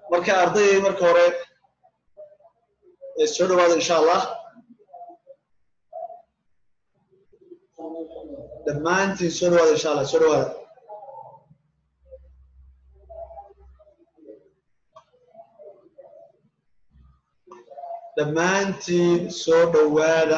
marka ardayday marka hore soo dhawaada insha allah dhammaantiin soo dhawaada insha allah soo dhawaada dhammaantiin soo dhawaada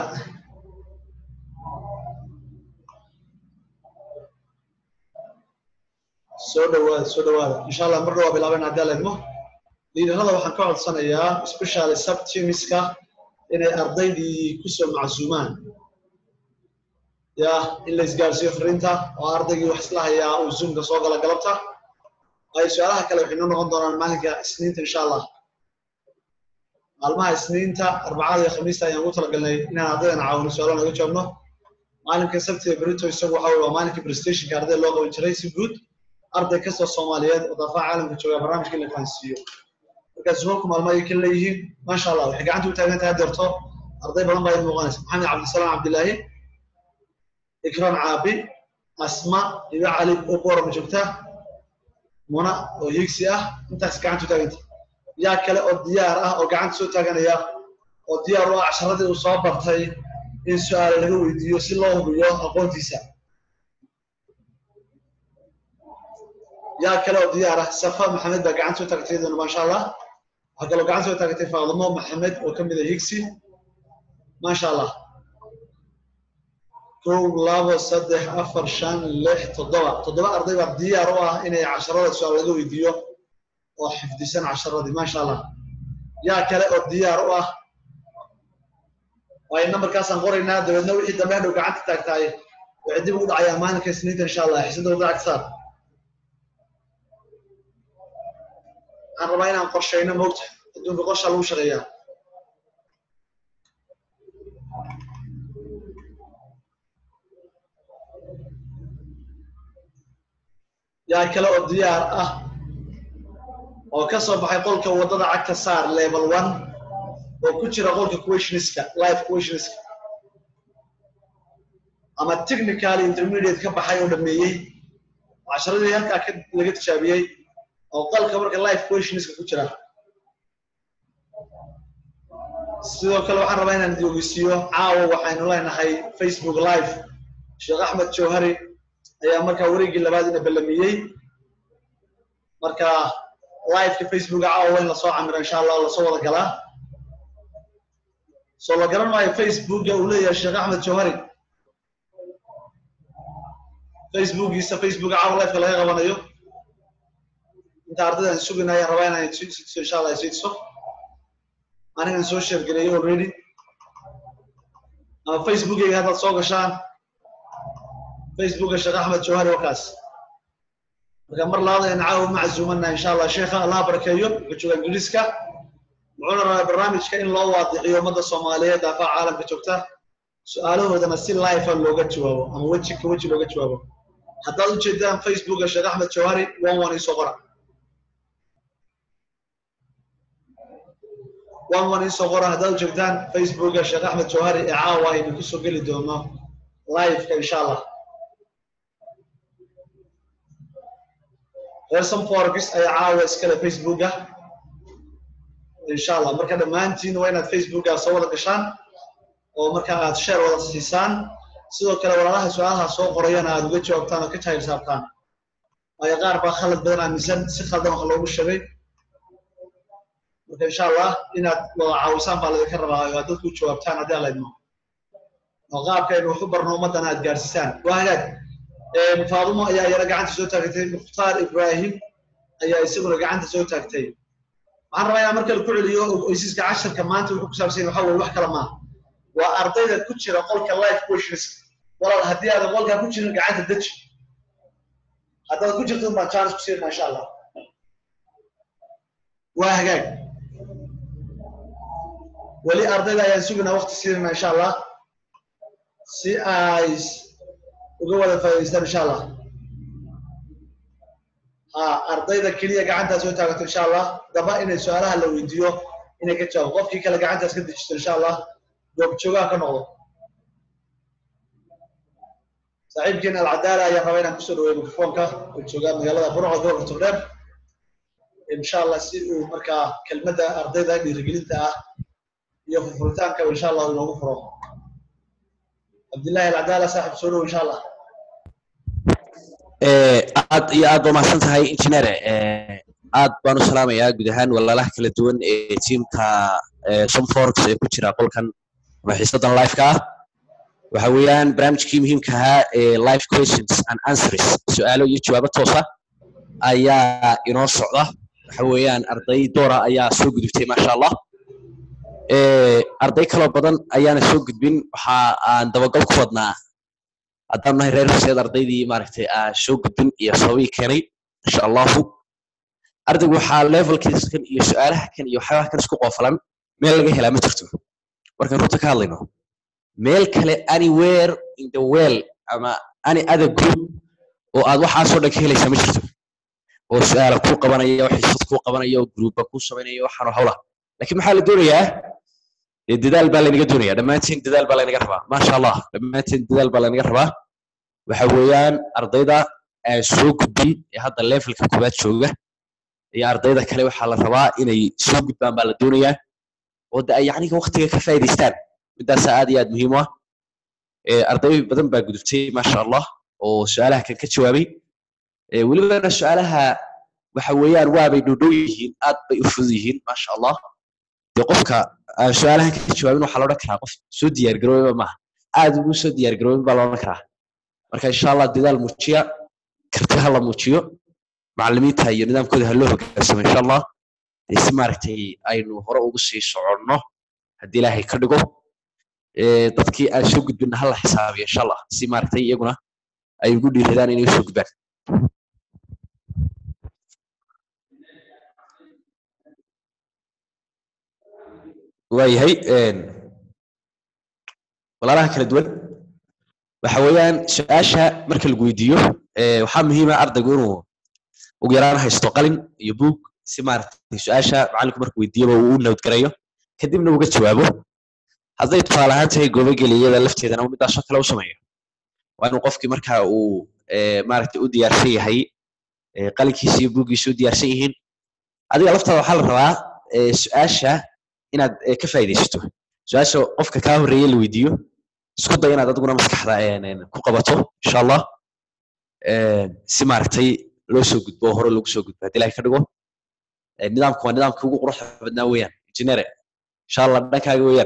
soo dhawaada soo dhawaada insha allah mar dhawaa bilaaben haddii ala idmo liidarada waxaan ka codsanayaa specially subtimiska inay ardaydii kusoo macsuumaan ya in la isgaarsiiyo fariinta oo ardaygii wax isla hayaa uu zoomka soo gala galabta ay su-aalaha kale waxay noo noqon doonaan maalinka isniinta insha allah maalmaha isniinta arbacada iyo khamiista ayaan ugu talagalnay inaan ardaydana caawino su-aalo naga joogno maalinka sabtiga berito isagu waxa weye waa maalinka prestationka arday loo qaban jiray si guud arday kastoo soomaaliyeed oo daafaha caalamka jooga barnaamijka in la fahansiiyo markaa zumalku maalmo ay ka leeyihiin maasha allah waxay gacanta u taagan tahay deerto arday badan baa idin muuqanaysa maxamed cabdisalaam cabdilaahi ikram caabi asma iba cali oo boorama joogta muna oo higsi ah intaas gacanta u taaganta yaa kale oo diyaar ah oo gacanta soo taaganaya oo diyaar u ah casharadii uu soo bartay in su-aale laga weydiiyo si loo hubiyo aqoontiisa yaa kale oo diyaar ah safa maxamed baa gacanta soo taagtay iyaduna maasha allah waxaa kaloo gacanta soo taagtay faadimo maxamed oo ka mid a higsi maasha allah kow labo saddex afar shan lix toddoba toddoba arday baa diyaar u ah inay casharada su-aal laga weydiiyo oo xifdisan casharadii maasha allah yaa kale oo diyaar u ah waayo nambarkaasaan qoraynaa dabeedna wixii dambe hadhow gacanta taagtaay waxay dib ugu dhacayaan maalinka isniinta insha allah xisada wadaac saar waxaan rabaa inaan qorshayno moogta adduunka qorshaa lagu shaqeeyaa yaa kale oo diyaar ah oo ka soo baxay qolka waddada cagta saar level one oo ku jira qolka questioniska life questioniska ama technically intermediate ka baxay oo dhameeyey casharadii halkaa ka laga tijaabiyey oo qolka marka life questioniska ku jira sidoo kale waxaan rabaa inaan idogeysiiyo caawa waxaynu leenahay facebook live sheekh axmed jawhari ayaa markaa wareegii labaad ina ballamiyey marka liveka facebooka caawa in lasoo camiro insha allah lasoo wada galaa soo la garan maayo facebooka uu leeyahay sheekh axmed jawhari facebookiisa facebooka caawa liveka laga qabanayo inta ardaydan sugina ayaan rabaa inaan sidiso insha allah sidiso anigan soo sheergareeyo already ama facebookayga haddaad soo gashaan facebooka sheekh axmed jawhari wakaas marka mar labaad ayaan caawa maczuumana insha allah sheekha allah barakeeyo wuxuu jooga ingiriiska wuxuuna rabaa barnaamijka in loo waadixiyo ummadda soomaaliyeed daafaha caalamka joogta su-aalahoodana si life looga jawaabo ama weji ka weji looga jawaabo haddaad ujeedaan facebooka sheekh axmed jawhari one one isoo qora one one isoo qora haddaad ujeedaan facebooka sheekh axmed jawhari ee caawa aynu kusoo geli doono liveka insha allah reerson forgis ayaa caawa iskale facebooka insha allah marka dhammaantiin waa inaad facebooka soo wada gashaan oo marka aad share wada siisaan sidoo kale walaalaha su-aalaha soo qorayana aad uga jawaabtaan oo ka jahil saabtaan waayo qaar baa khalad badan aaminsan si khaldan wax loogu sheegay marka insha allah inaad wada caawisaan baa laydinka rabaa oo aad dadku u jawaabtaan haddii alla idmo oo qaabkaynu wax u barno ummaddana aad gaarsiisaan waa hagaag faadumo ayaa iyana gacanta soo taagtay mukhtaar ibrahim ayaa isaguna gacanta soo taagtay waxaan rabaa inaan markale ku celiyo oysiska casharka maanta wuxuu ku saabsan waxa weye wax kale maaha waa ardayda ku jira qolka life questions walaal haddii aadan qolkaa ku jirin gacanta deji haddaad ku jirto baan chance ku siinaa insha allah waa hagaag weli ardayda ayaan suginaa waqti siinayna insha allah si ay uga wada faa'idaystaan insha allah ha ardayda keliya gacantaa soo taagato insha allah daba inay su-aalaha la weydiiyo inay ka jawaabo qofkii kale gacantaas ka dejisto insha allah goobjoogaha ka noqdo saaxiibkeena alcadaala ayaan rabaa inaan kusoo dhaweeyo mikrofoonka oo jooga magaalada burco gobolka togdheer insha allah si uu markaa kelmadda ardayda dhiirigelinta ah iyo furfuritaanka insha allah inoogu furo cabdillahi alcadaala saaxib soo dhow insha allah aad iyo aad ba mahadsan tahay engineer aad baan u salaamayaa guud ahaan walaalaha kala duwan ee tiimka somforx ee ku jira qolkan ama xiisadan liveka ah waxa weeyaan barnaamijkii muhiimka ahaa ee live questions and answers su-aalo iyo jawaabo toosa ayaa inoo socda waxa weeyaan arday doora ayaa soo gudubtay maasha allah arday kaloo badan ayaana soo gudbin waxa aan dabagal ku wadnaa haddaan nahay reer horseed ardaydii maaragtay aan soo gudbin iyo sababihii keenay insha allahu ardaygu waxaa levelkiiskan iyo su-aalaha kan iyo waxyaabaha kan isku qoofalan meel laga helaa ma jirto markaan runta ka hadlayno meel kale anywhere in the world ama any other group oo aad waxaasoo dhan ka helaysaa ma jirto oo su-aala kuu qabanaya oo xiisad kuu qabanaya oo gruuba kuu samaynaya waxaanoo hawla laakiin maxaa la doonayaa dee dadaal baa laynaga doonaya dhammaantiin dadaal baa laynaga rabaa maasha allah dhammaantiin dadaal baa laynaga rabaa waxa weeyaan ardayda aan soo gudbin ee hadda levelka koowaad jooga iyo ardayda kale waxaa la rabaa inay soo gudbaan baa la doonayaa oo de ay yacniga waktiga ka faa'iidaystaan midaasa aad iyo aad muhiim u ah arday badan baa gudubtay maasha allah oo su-aalaha kan ka jawaabay welibana su-aalaha waxa weeyaan waabay dhowdhow yihiin aad bay u fudud yihiin maasha allah dee qofka aan su-aalahan ka jawaabin waxaa la odhan karaa qof soo diyaargaroobaba maaha aad ugu soo diyaargaroobin baa la odhan karaa marka insha allah dadaal muujiya karti ha la muujiyo macallimiinta iyo nidaamkooda ha loo hogaansamo insha allah dee si maaragtay aynu hore ugu sii soconno haddii ilaahay ka dhigo dadkii aan soo gudbinna ha la xisaabiyo insha allah si maaragtay iyaguna ay ugu dhiiradaan inay usoo gudbaan waayahay walaalaha kala duwan waxa weeyaan su-aasha marka lagu weydiiyo waxaa muhiima ardaygu inuu ugu yaraan haysto qalin iyo buug si maaragtay su-aasha macallinku markuu weydiiyaba uu u nabadgarayo kadibna uga jawaabo hadday tusaale ahaan tahay goobogeliyada lafteedana midaasoo kale u sameeyo waa inuu qofkii marka uu maaragtay u diyaarsan yahay qalinkiisa iyo buuggiisa u diyaarsan yihiin adiga laftaada waxaa la rabaa su-aasha inaad ka faa'iidaysato su-aasha qofka kaa horreeye la weydiiyo isku day inaad adiguna maskaxda ku qabato insha allah si maaragtay loo soo gudbo oo hore loogu soo gudbo haddii ilahay ka dhigo nidaamku waa nidaamkii ugu quruxda badnaa weeyaan injineere insha allah dhankaaga weeyaan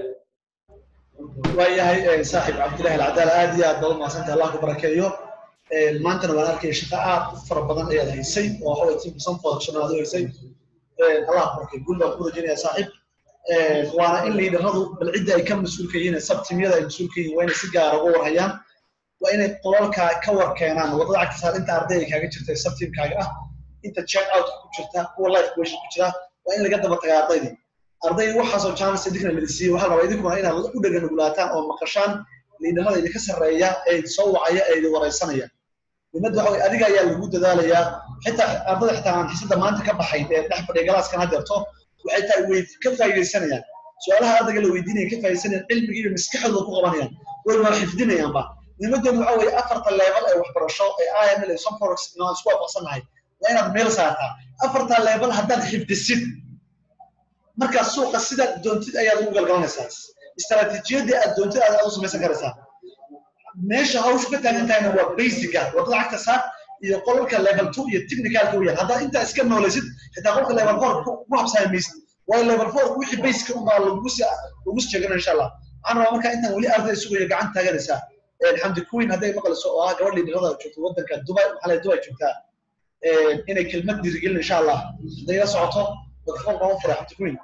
waayahay saaxib cabdillahi alcadaal aad iyo aad baad umahadsantay allah ku barakeeyo maantana waan arkaya shaqo aad u fara badan ayaad haysay oo waxa way tiimka sanfooda shana aad u haysay allah ku barakeeyo guul baan ku rajaynayaa saaxib waana in liidaradu bal cidda ay ka mas-uulka yihiin sabtimyada ay mas-uulka yihiin waa inay si gaara uga warhayaan waa inay qolalka ka war keenaan wadada cagta saar inta arday ay kaaga jirta sabtimkaaga ah inta check out ku jirta kuwa life question ku jira waa in laga daba tagaa ardaydii arday waxaasoo chance idinkana ladisiiyey waxaa rabaa idinkuna inaad u dhega nugulaataan oo maqashaan liidamada idinka sarreeya ee soo wacaya ee idin waraysanaya muhimadda waxa weye adiga ayaa lagu dadaalayaa xitaa ardada xitaa aan xiisada maanta ka baxay ee dhex fadhiya galaaskan hadeerto waxay tahay way ka faa'iidaysanayaan su-aalaha ardayga la weydiinaya ka faa'iidaysanayaan cilmigii iyo maskaxdooda ku qabanayaan way waa xifdinayaanba muhimaddeedu waxa weeye afarta level ee waxbarasho ee iml ee somforex aan isku waafaqsannahay waa inaad meel saartaa afarta level haddaad xifdisid markaa suuqa sidaad doontid ayaad ugu galgalanaysaa istaraatiijiyadii aad doontid aad u samaysan karaysaa meesha hawshu ka taagan tahayna waa basica wadada cagta saar iyo qolalka level two iyo technicalka weeyaan haddaad intaa iska noolaysid xitaa qolka level four ku habsaami maysid waayo level four wixii basica unbaa lagu si lagu si sheegana insha allah waxaan rabaa markaa intaan weli arday sugayo gacan taaganaysaa xamdi queen hadday maqlayso oo ah gabadh liidarada joogta waddanka dubai maxaa lay dubai joogtaa inay kelmad dhiirigelin insha allah hadday la socoto microphone baan u furay xamdi queen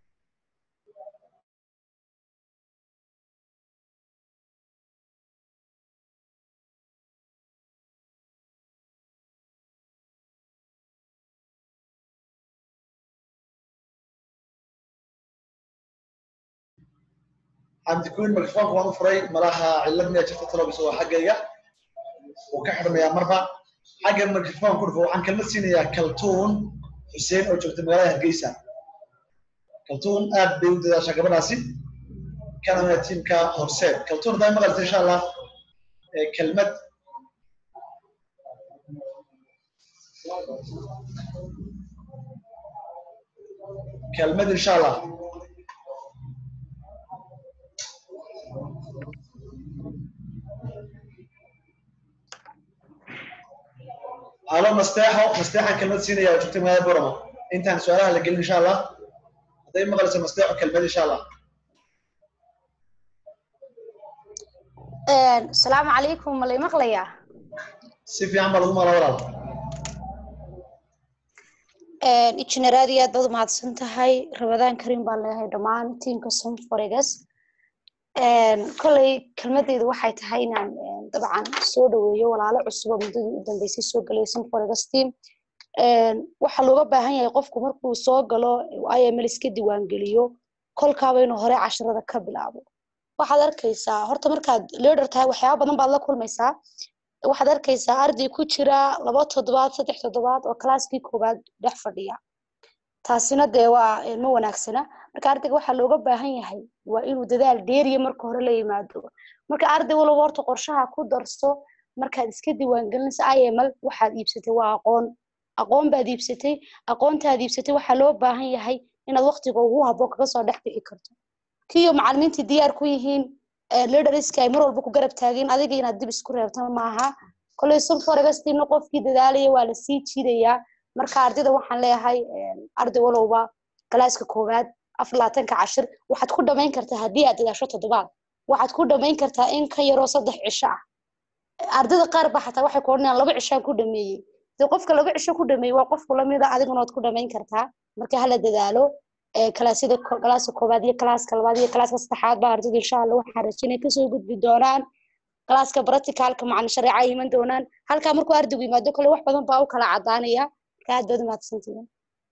xamdi queen microphone waan u furay malaha cillad miyaa jirta talobis oo xaggayga wuu ka xidhmayaa marba xagga microphone ku dhufo waxaan kelmad siinayaa kaltuun xuseen oo joogta magaalada hargeysa kaltuun aad bay u dadaashaa gabadhaasi kanana tiimka horseed kaltuun haddaa maqalta insha allah kelmad kelmad insha allah halo masteexo masteexan kelmad siinaya oo joogta magaalada boramo intaan su-aalaha la gelin insha allah hadday maqlayso masteexo kelmad insha allah asalaamu calaykum ma lay maqlayaa si fiican baa lagu maqlaa walaal injineer aad iyo aad baad umahadsan tahay rabadaan karim baan leeyahay dhammaan tiamka somforegas kolley kelmadeydu waxay tahay inaan dabcan soo dhaweeyo walaalo cusubo muddadii u dambeysay soo galay somforegas team waxaa looga baahan yahay qofku markuu soo galo iml iska diiwaangeliyo kolkaaba inuu hore casharada ka bilaabo waxaad arkaysaa horta markaad leader tahay waxyaaba badan baad la kulmaysaa waxaad arkaysaa arday ku jira laba toddobaad saddex toddobaad oo kalaaskii koowaad dhex fadhiya taasina dee waa ma wanaagsana marka ardayga waxaa looga baahan yahay waa inuu dadaal dheeriya marka hore la yimaado marka arday walba horta qorshaha ku darso markaad iska diiwaangelinaysa iml waxaad iibsatay waa aqoon aqoon baad iibsatay aqoontaad iibsatay waxaa loo baahan yahay inaad waqtiga ugu habboon kaga soo dhex bixi karto kiyo macalimiintii diyaar ku yihiin leaderska ay mar walba ku garab taageen adiga inaad dib isku reebta maaha koley sunforegastina qofkii dadaalaya waa la sii jiidayaa marka ardayda waxaan leeyahay arday walowba galaaska koowaad afar labaatanka cashir waxaad ku dhamayn kartaa haddii aad dadaasho toddobaad waxaad ku dhamayn kartaa in ka yaroo saddex cisho ah ardayda qaar ba xataa waxay ku odhanayaan laba cishaan ku dhameeyey dee qofka laba cisho ku dhameeyey waa qofku lamida adiguna waad ku dhamayn kartaa marka hala dadaalo kalaasyada kalaaska koowaad iyo kalaaska labaad iyo kalaaska saddexaad baa ardayda insha allah waxaan rajinay kasoo gudbi doonaan kalaaska practicalka macalin shareeca ay iman doonaan halkaa markuu ardaygu yimaado kale wax badan baa u kala cadaanaya marka aad baad umahadsantihiin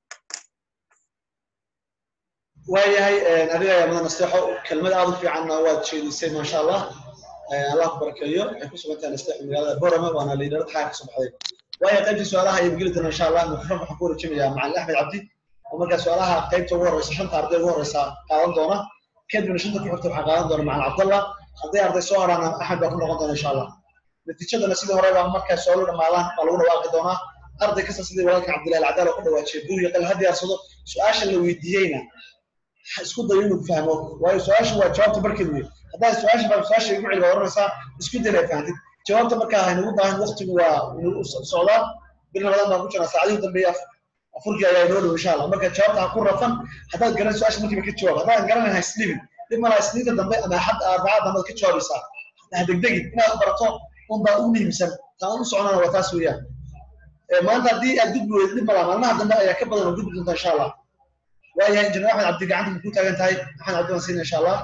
waayahay adiga ayaa mudan nasteexo kelmad aad u fiicanna waad jeedisay maasha allah allah ku barakeeyo waxay ku sugan tahay nasteexo magaalada borama waana liidharo taxaa ka soo baxday waayo qaybtii su-aalaha ayaynu geli doonaa insha allah mikrofon waxaan ku warejinayaa macalin axmed cabdi oo markaa su-aalaha qaybta ugu horeysa shanta arday ugu horeysa qaadan doona kadibna shanta ku xigta waxaa qaadan doona macalin cabdallah hadday arday soo haraan axmed baa ku noqon doona insha allah natiijadana sidii hore baa markaa su-aalu dhamaadaan baa lagu dhawaaqi doonaa arday kasta sidii walaalka cabdillahi alcadaal oo ku dhawaajiyay buug iyo qal ha diyaarsado su-aasha la weydiiyeyna isku dayo inuu fahmo waayo su-aashu waa jawaabta barkeed wey haddaad su-aasha baa su-aasha igu celi baa oranaysaa isku day inay fahamtid jawaabta markaa haynagu baahan waqtigu waa inuu socdaa bil ramadan baan ku jirnaa saacadihii dambeeya afurkii ayaa inoo dhow insha allah marka jawaabta ha ku rafan haddaad garan su-aasha markiiba ka jawaab haddaadan garanayn ha isdhibin dhib malaa isniinta dambe ama axad arbacada dambe ka jawaabaysaa ha degdegin inaad barato unbaa u muhiimsan taan u soconana waa taas weeyaan maanta haddii aad gudbi weydo dhib malaa maalmaha dambe ayaa ka badan oo gudbi doonta insha allah waayahay injineer axmed cabdi gacanta ma ku taagan tahay axmed cabdi waan siina insha allah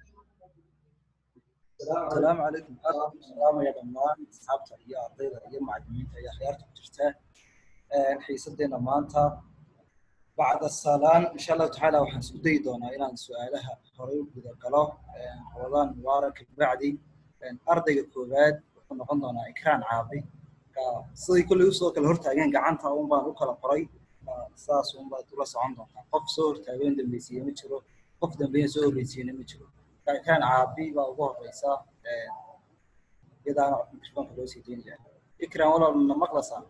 السلام عليكم السلام يا دمان أصحابتا يا أرضيدا يا معلمينتا يا خيارتا كجرتا حيسدينا مانتا بعد السلام إن شاء الله تعالى وحن سودي دونا إلى سؤالها هريو بدا قلو رمضان مبارك بعدي أرضي كوباد وكنا قندونا إكران عابي sidii kulli usoo kala hortaageen gacanta un baan u kala qoray saas un baad ula socon doontaa qof soo hortaageen dambeysiye ma jiro qof dambeeya soo horreysiyena ma jiro kan caabi baa ugu horeysa iyadaana mikrofoonka loo sii deynaya ikram walaal na maqlasaa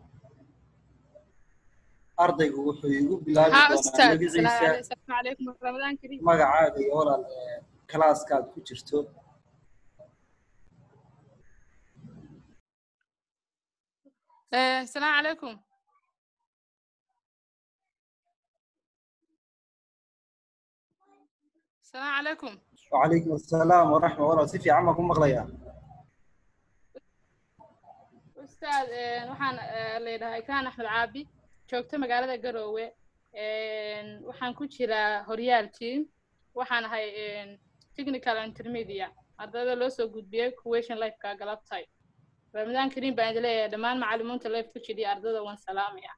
ardaygu wuxuu igu bilaabi doonaa magaciisa magacaaga iyo walaal kalaaskaad ku jirto السلام عليكم السلام عليكم وعليكم السلام ورحمة الله si fiican baan ku maqlayaa ustaad waxaan leedahay kaan axmed caabi joogto magaalada garoowe waxaan ku jiraa horyaal team waxaan ahay technical intermedia ardayda loo soo gudbiyey kuwation lifeka galabtay ramadaan kariim baan idin leeyahay dhammaan macalimiinta life ku jiriya ardayda waan salaamaya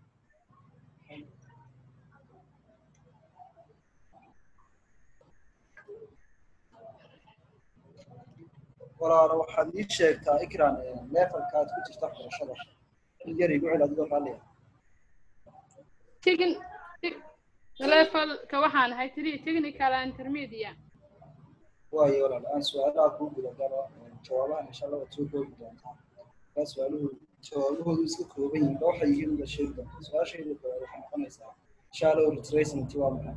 walaalo waxaad ii sheegtaa ikran levelka aad ku jirta waxbarashada in yar igu cel adigoo raalliya Techn levelka waxaan ahay technical intermedia waayo walaal aan su-aalaha kuu guda galo jawaabahan insha allah waad soo koobi doontaa kaa su-aaluhu jawaabahoodu iska kooban yihiin ba waxay yihiin uga sheegi doontaa su-aashayda koowaad waxay noqonaysaa shallow retracement waa maxay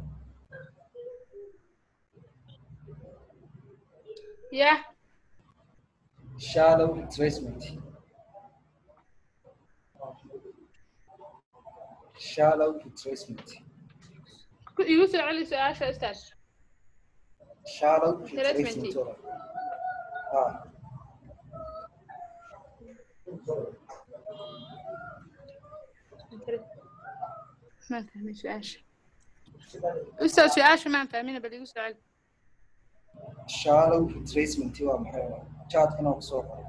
yah shallow retracement shallow retracement ku- igu soo celi su-aasha ustaad shallow Retracement. retracement waa ah maan fahmin su-aasha ustaad su-aasha maan fahmina bal igu soo celi shallow retracement waa maxay chatkana ku soo qoray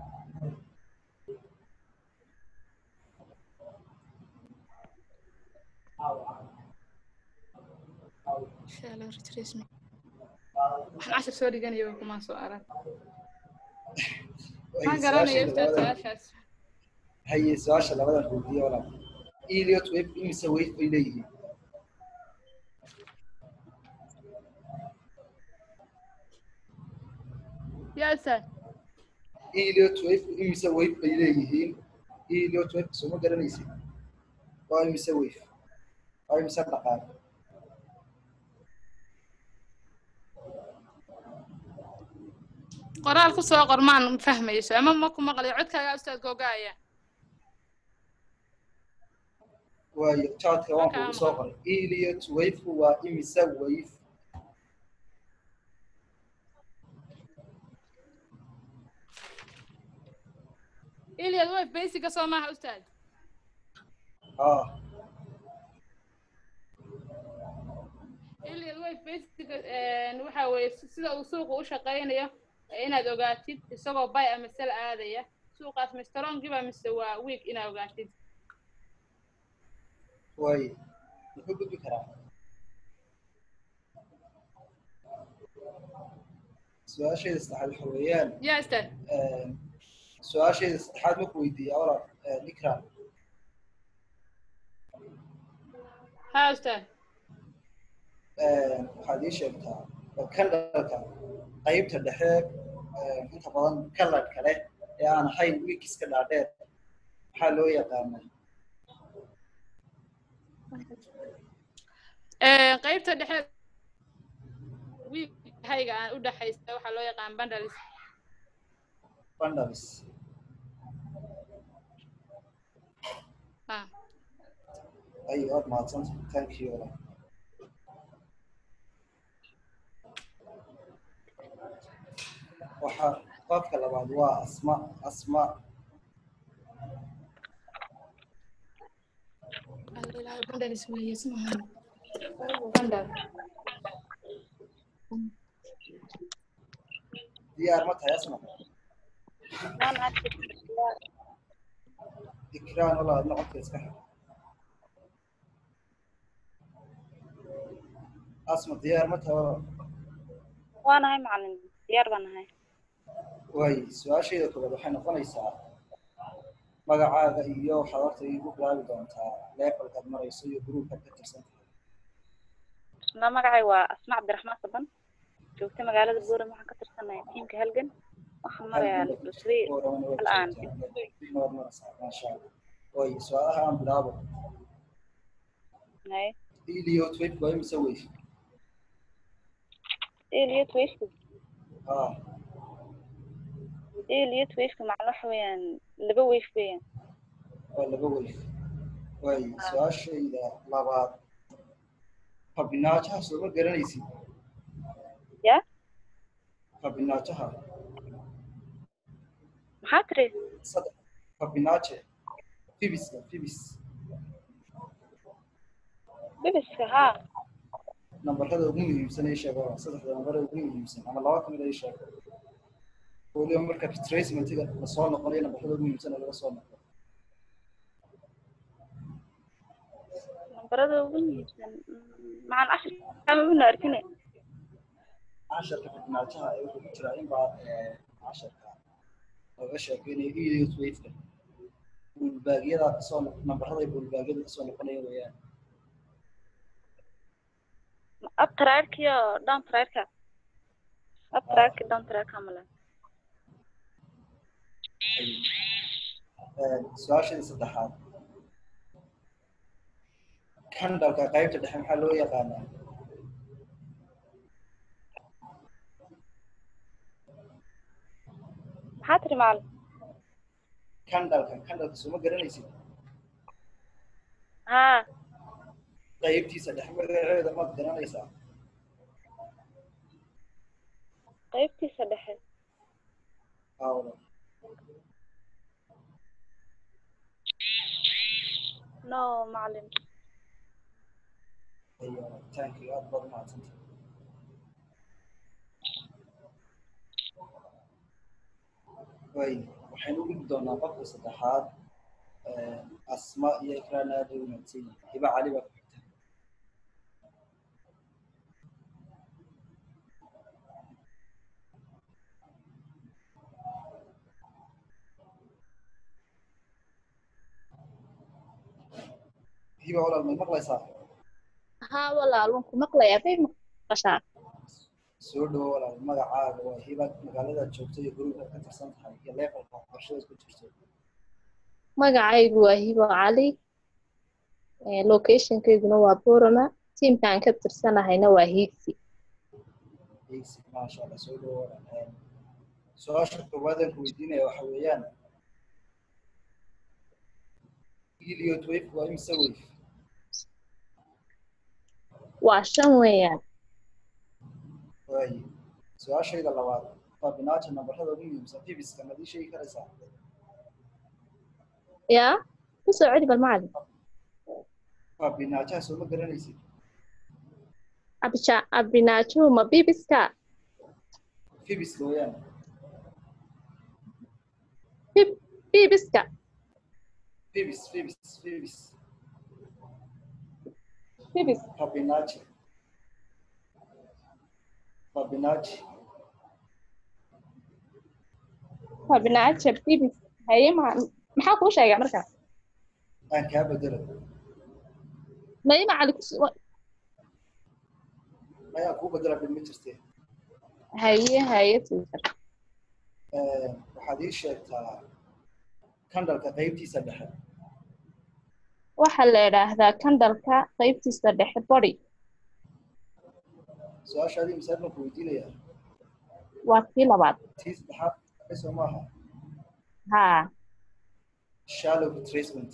shallow retracement waxaan cashar soo dhiganaya way kumaan soo arag waxaan garanaya ustaad su-aashaas haye su-aasha labadan weydiiye walaal Elliot wave imise wave bay leeyihiin yaa ustaad Elliot wave imise wave bay leeyihiin Elliot wave soo garanaysid waa imise wave waa imise dhaqaale qoraal ku soo qor maan fahmayso ama ma ku maqlayo codkaaga ustaad googaaya waayo chatka waan kugu soo qoray Elliot wave waa imise wave iliad wave basiga soo maaha ustaad ah iliad wave basiga waxa weeye si- sida uu suuqa u shaqaynayo ee inaad ogaatid isagoo bay ama sel aadaya suuqaas ma strongiba mise waa week inaad ogaatid waayo muxuu gudbi karaa su-aashayda saddexaad waxa weeyaan yaa ustaad su-aashayda saddexaad marku weydiiya walaal nikran ha ustaad waxaad ii sheegtaa kandhalka qaybta dhexe inta badan kalarka leh ee aan ahayn wikiska dhaadheer maxaa loo yaqaanaa qaybta dhexe week hayga aan u dhaxaysta waxaa loo yaqaan bundles bundles ha ay waad mahadsanta thank you walaal waxa qofka labaad waa asma asma bundles weeye ismaha bundle diyaar ma tahay asma ikraan walaal adna codka iska xir asma diyaar ma tahay walaal waanahay macalin diyaar baan nahay waay su-aashayda koobaad waxay noqonaysaa magacaaga iyo waxaad horta igu bilaabi doontaa levelkaad marayso iyo gruupkaad ka tirsan tahay isla magacay waa asma cabdiraxmaan saban joogta magaalada buuram waxaan ka tirsanahay tiimka halgan waxaan marayaa level three al'aan maasha allah waay su-aalaha aan bilaabo hay iliot wave waa imise weyf elliot wafku ah elliot wafku macna waxa weeyaan laba waf weeyaan waa laba weyf waay su-aashayda labaad fabinaajaha sooma garanaysid ya fabinaajaha maxaa tiri saddex fabinaaje fibiska fibis bibiska haa nambarada ugu muhiimsan ee sheego saddexda nambarada ugu muhiimsan ama laba kamid ay sheego weliba marka retracementiga lasoo noqonayo nambarada ugu muhiimsan ee laga soo noqo nambarada ugu muhiimsan maxaan ashirka mabuna arkine casharka fabinaajaha ee wuxuu ku jiraa in baa casharka laga sheekeynayo idiot wafeka bulbaagyada kasoo noq nambarada ay bulbaagyada kasoo noqonaya weeyaan up track iyo down track up track down track male su-aashadii saddexaad kandalka qaybta dhexe maxaa loo yaqaanaa maxaa tiri macalin kandalka kandalka soo ma garanaysid haa qaybtiisa dhexe magaceeda maad garanaysaa qaybtiisa dhexe awda no macalin iyo taankiga aad baad umahadsanta way waxaynu u dhigi doonaa qofka saddexaad asma iyo ikraan aad ay umaadsan yihiin hiba cali baa ku xigta hiba walaal may maqlaysaa haa walaal waan ku maqlayaa bay maqashaa soo dhawo walaal magacaaga waa hiba magaaladaad joogto iyo gurigaad ka tirsan tahay iyo levelka waxbarashadaad ku jirto magacaygu waa hibo cali Eh, locationkayguna waa borama tiimkaan ka tirsanahayna waa hiigsi Easy, maasha allah soo dhawo walaal su-aasha koowaad aan ku weydiinaya waxa weeyaan Elliot wave waa imse wave waa shan weeyaan waaye su-aashayda labaad fabinaaja nambarada ugu muhiimsan fibiska maad ii sheegi karaysaa yaa ku soo celi bal macalin fabinaajaha soo ma garanaysid abija abinaajo ma bibiska fibiska weeyaan bib bibiska fibis fibis fibis bibis fabinaaji fabinaaji abinaajo bibis haye ma maxaa kuu sheegaa markaa aan kaa bedelo maye macalin kus ayaan kuu bedela bilma jirte haye haye teacher waxaad ii sheegtaa kandalka qaybtiisa dhexe waxaa la idhaahdaa kandalka qaybtiisa dhexe body su-aashaadii misaal baan ku weydiinayaa waa kii labaad tii saddexaad soo maaha haa shallow retracement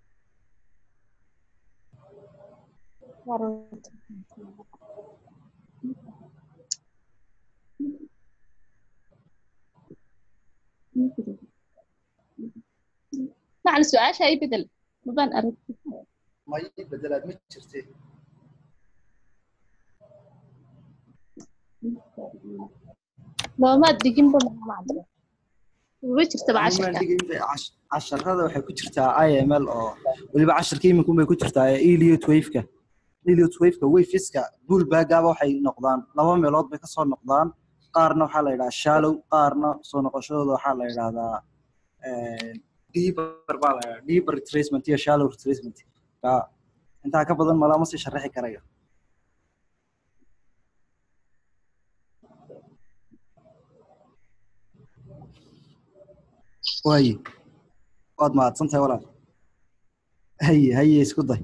macalin su-aasha ay bedel mabaan arag ma ii bedelaad ma jirte noomaad diginba maxaa macalin uba jirtaba Imaan cashirka dhigin bay cash- casharada waxay ku jirtaa iml oo weliba casharka iminku bay ku jirtaa ee eliot waveka eliot waveka waveska bullbagaba waxay noqdaan laba meelood bay kasoo noqdaan qaarna waxaa la yidhahaa shallow qaarna soo noqoshadooda waxaa la yidhahdaa deeper baa la yidhahdaa deeper retracement iyo shallow retracement ka intaa ka badan malama sii sharaxi karayo waaye waad mahadsan tahay walaal haye haye isku day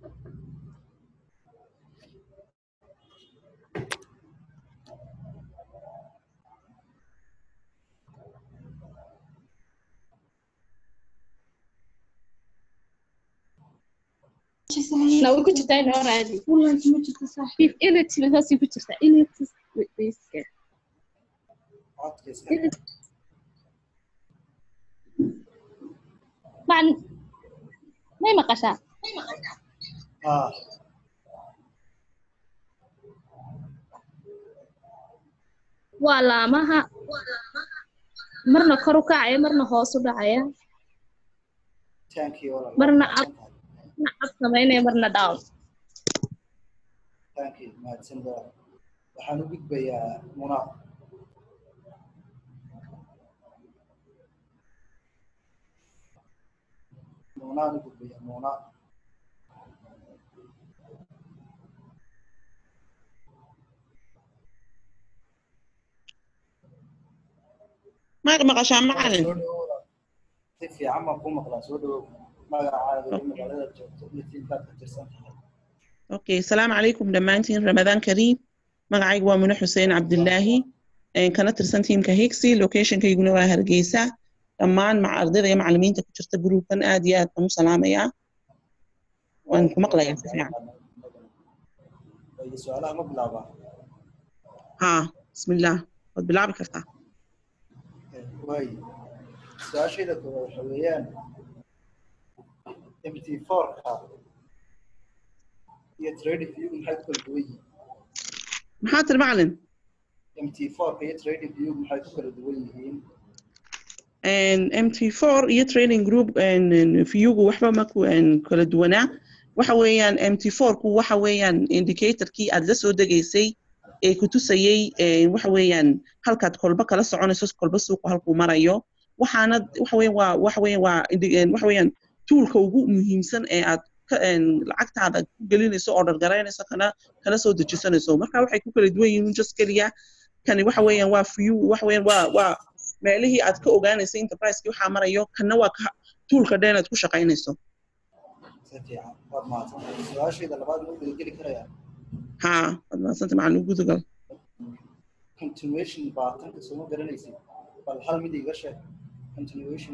na way ku jirtaa inoo raadi ility saasay ku jirtaa ility wayska codka iska macalin may maqashaa ah waa laamaha marna kor u kacaya marna hoos u dhacaya tankii walaal marna ab marna ab samaynaya marna down tankii mahadsan walaal waxaan u gudbayaa muna munaan u gudbayaa muna maad maqashaa macalin soo dhawow walaal. si fiican baan kuu maqlaa soo dhawow magacaaga iyo magaalada joogto iyo tiinkaad ka tirsan tahay okay salaamu calaykum dhammaantiin ramadaan kariim magacaygu waa mune xuseen cabdilaahi een, kana tirsan tiimka higsi locationkayguna waa hargeysa dhammaan maca ardayda iyo macalimiinta ku jirta gruupkan aad iyo aad baan u salaamayaa waan ku maqlayaa si fiican Iyo su'aalaha ma bilaabaa haa bismillaah waad bilaabi kartaa waay su-aashayda koowaad waxa weeyaan mt fourka iyo trading view maxay ku kala duwan yihiin maxaa tiri macalin mt fourka iyo trading view maxay ku kala duwan yihiin En mt4 iyo training group en, en, viewgu waxba ma ku en, kala duwanaa waxa weeyaan mt4ku waxa weeyaan indicatorkii aad la soo degaysay ee ku tusayey en, waxa weeyaan halkaad kolba kala soconayso kolba suuqu halkuu marayo waxaana waxa weeyaan waa waxa weeyaan waa indi- en, waxa weeyaan toolka ugu muhiimsan ee aad ka en, lacagtaada ku gelinayso order garaynayso kana kana soo dejisanayso marka waxay ku kala duwan yihiin just keliya kani waxa weeyaan waa view waxa weeyaan waa waa meelihii aad ka ogaanaysay enterprise-kii waxaa marayo kana waa ka toolka dhan aad ku shaqaynayso si fiican waad mahadsantahay su-aashayda labaad ma geli karayaa haa waad mahadsanta macalin gudugal continuation baa tanka sooma garanaysid bal hal mid iga sheeg continuation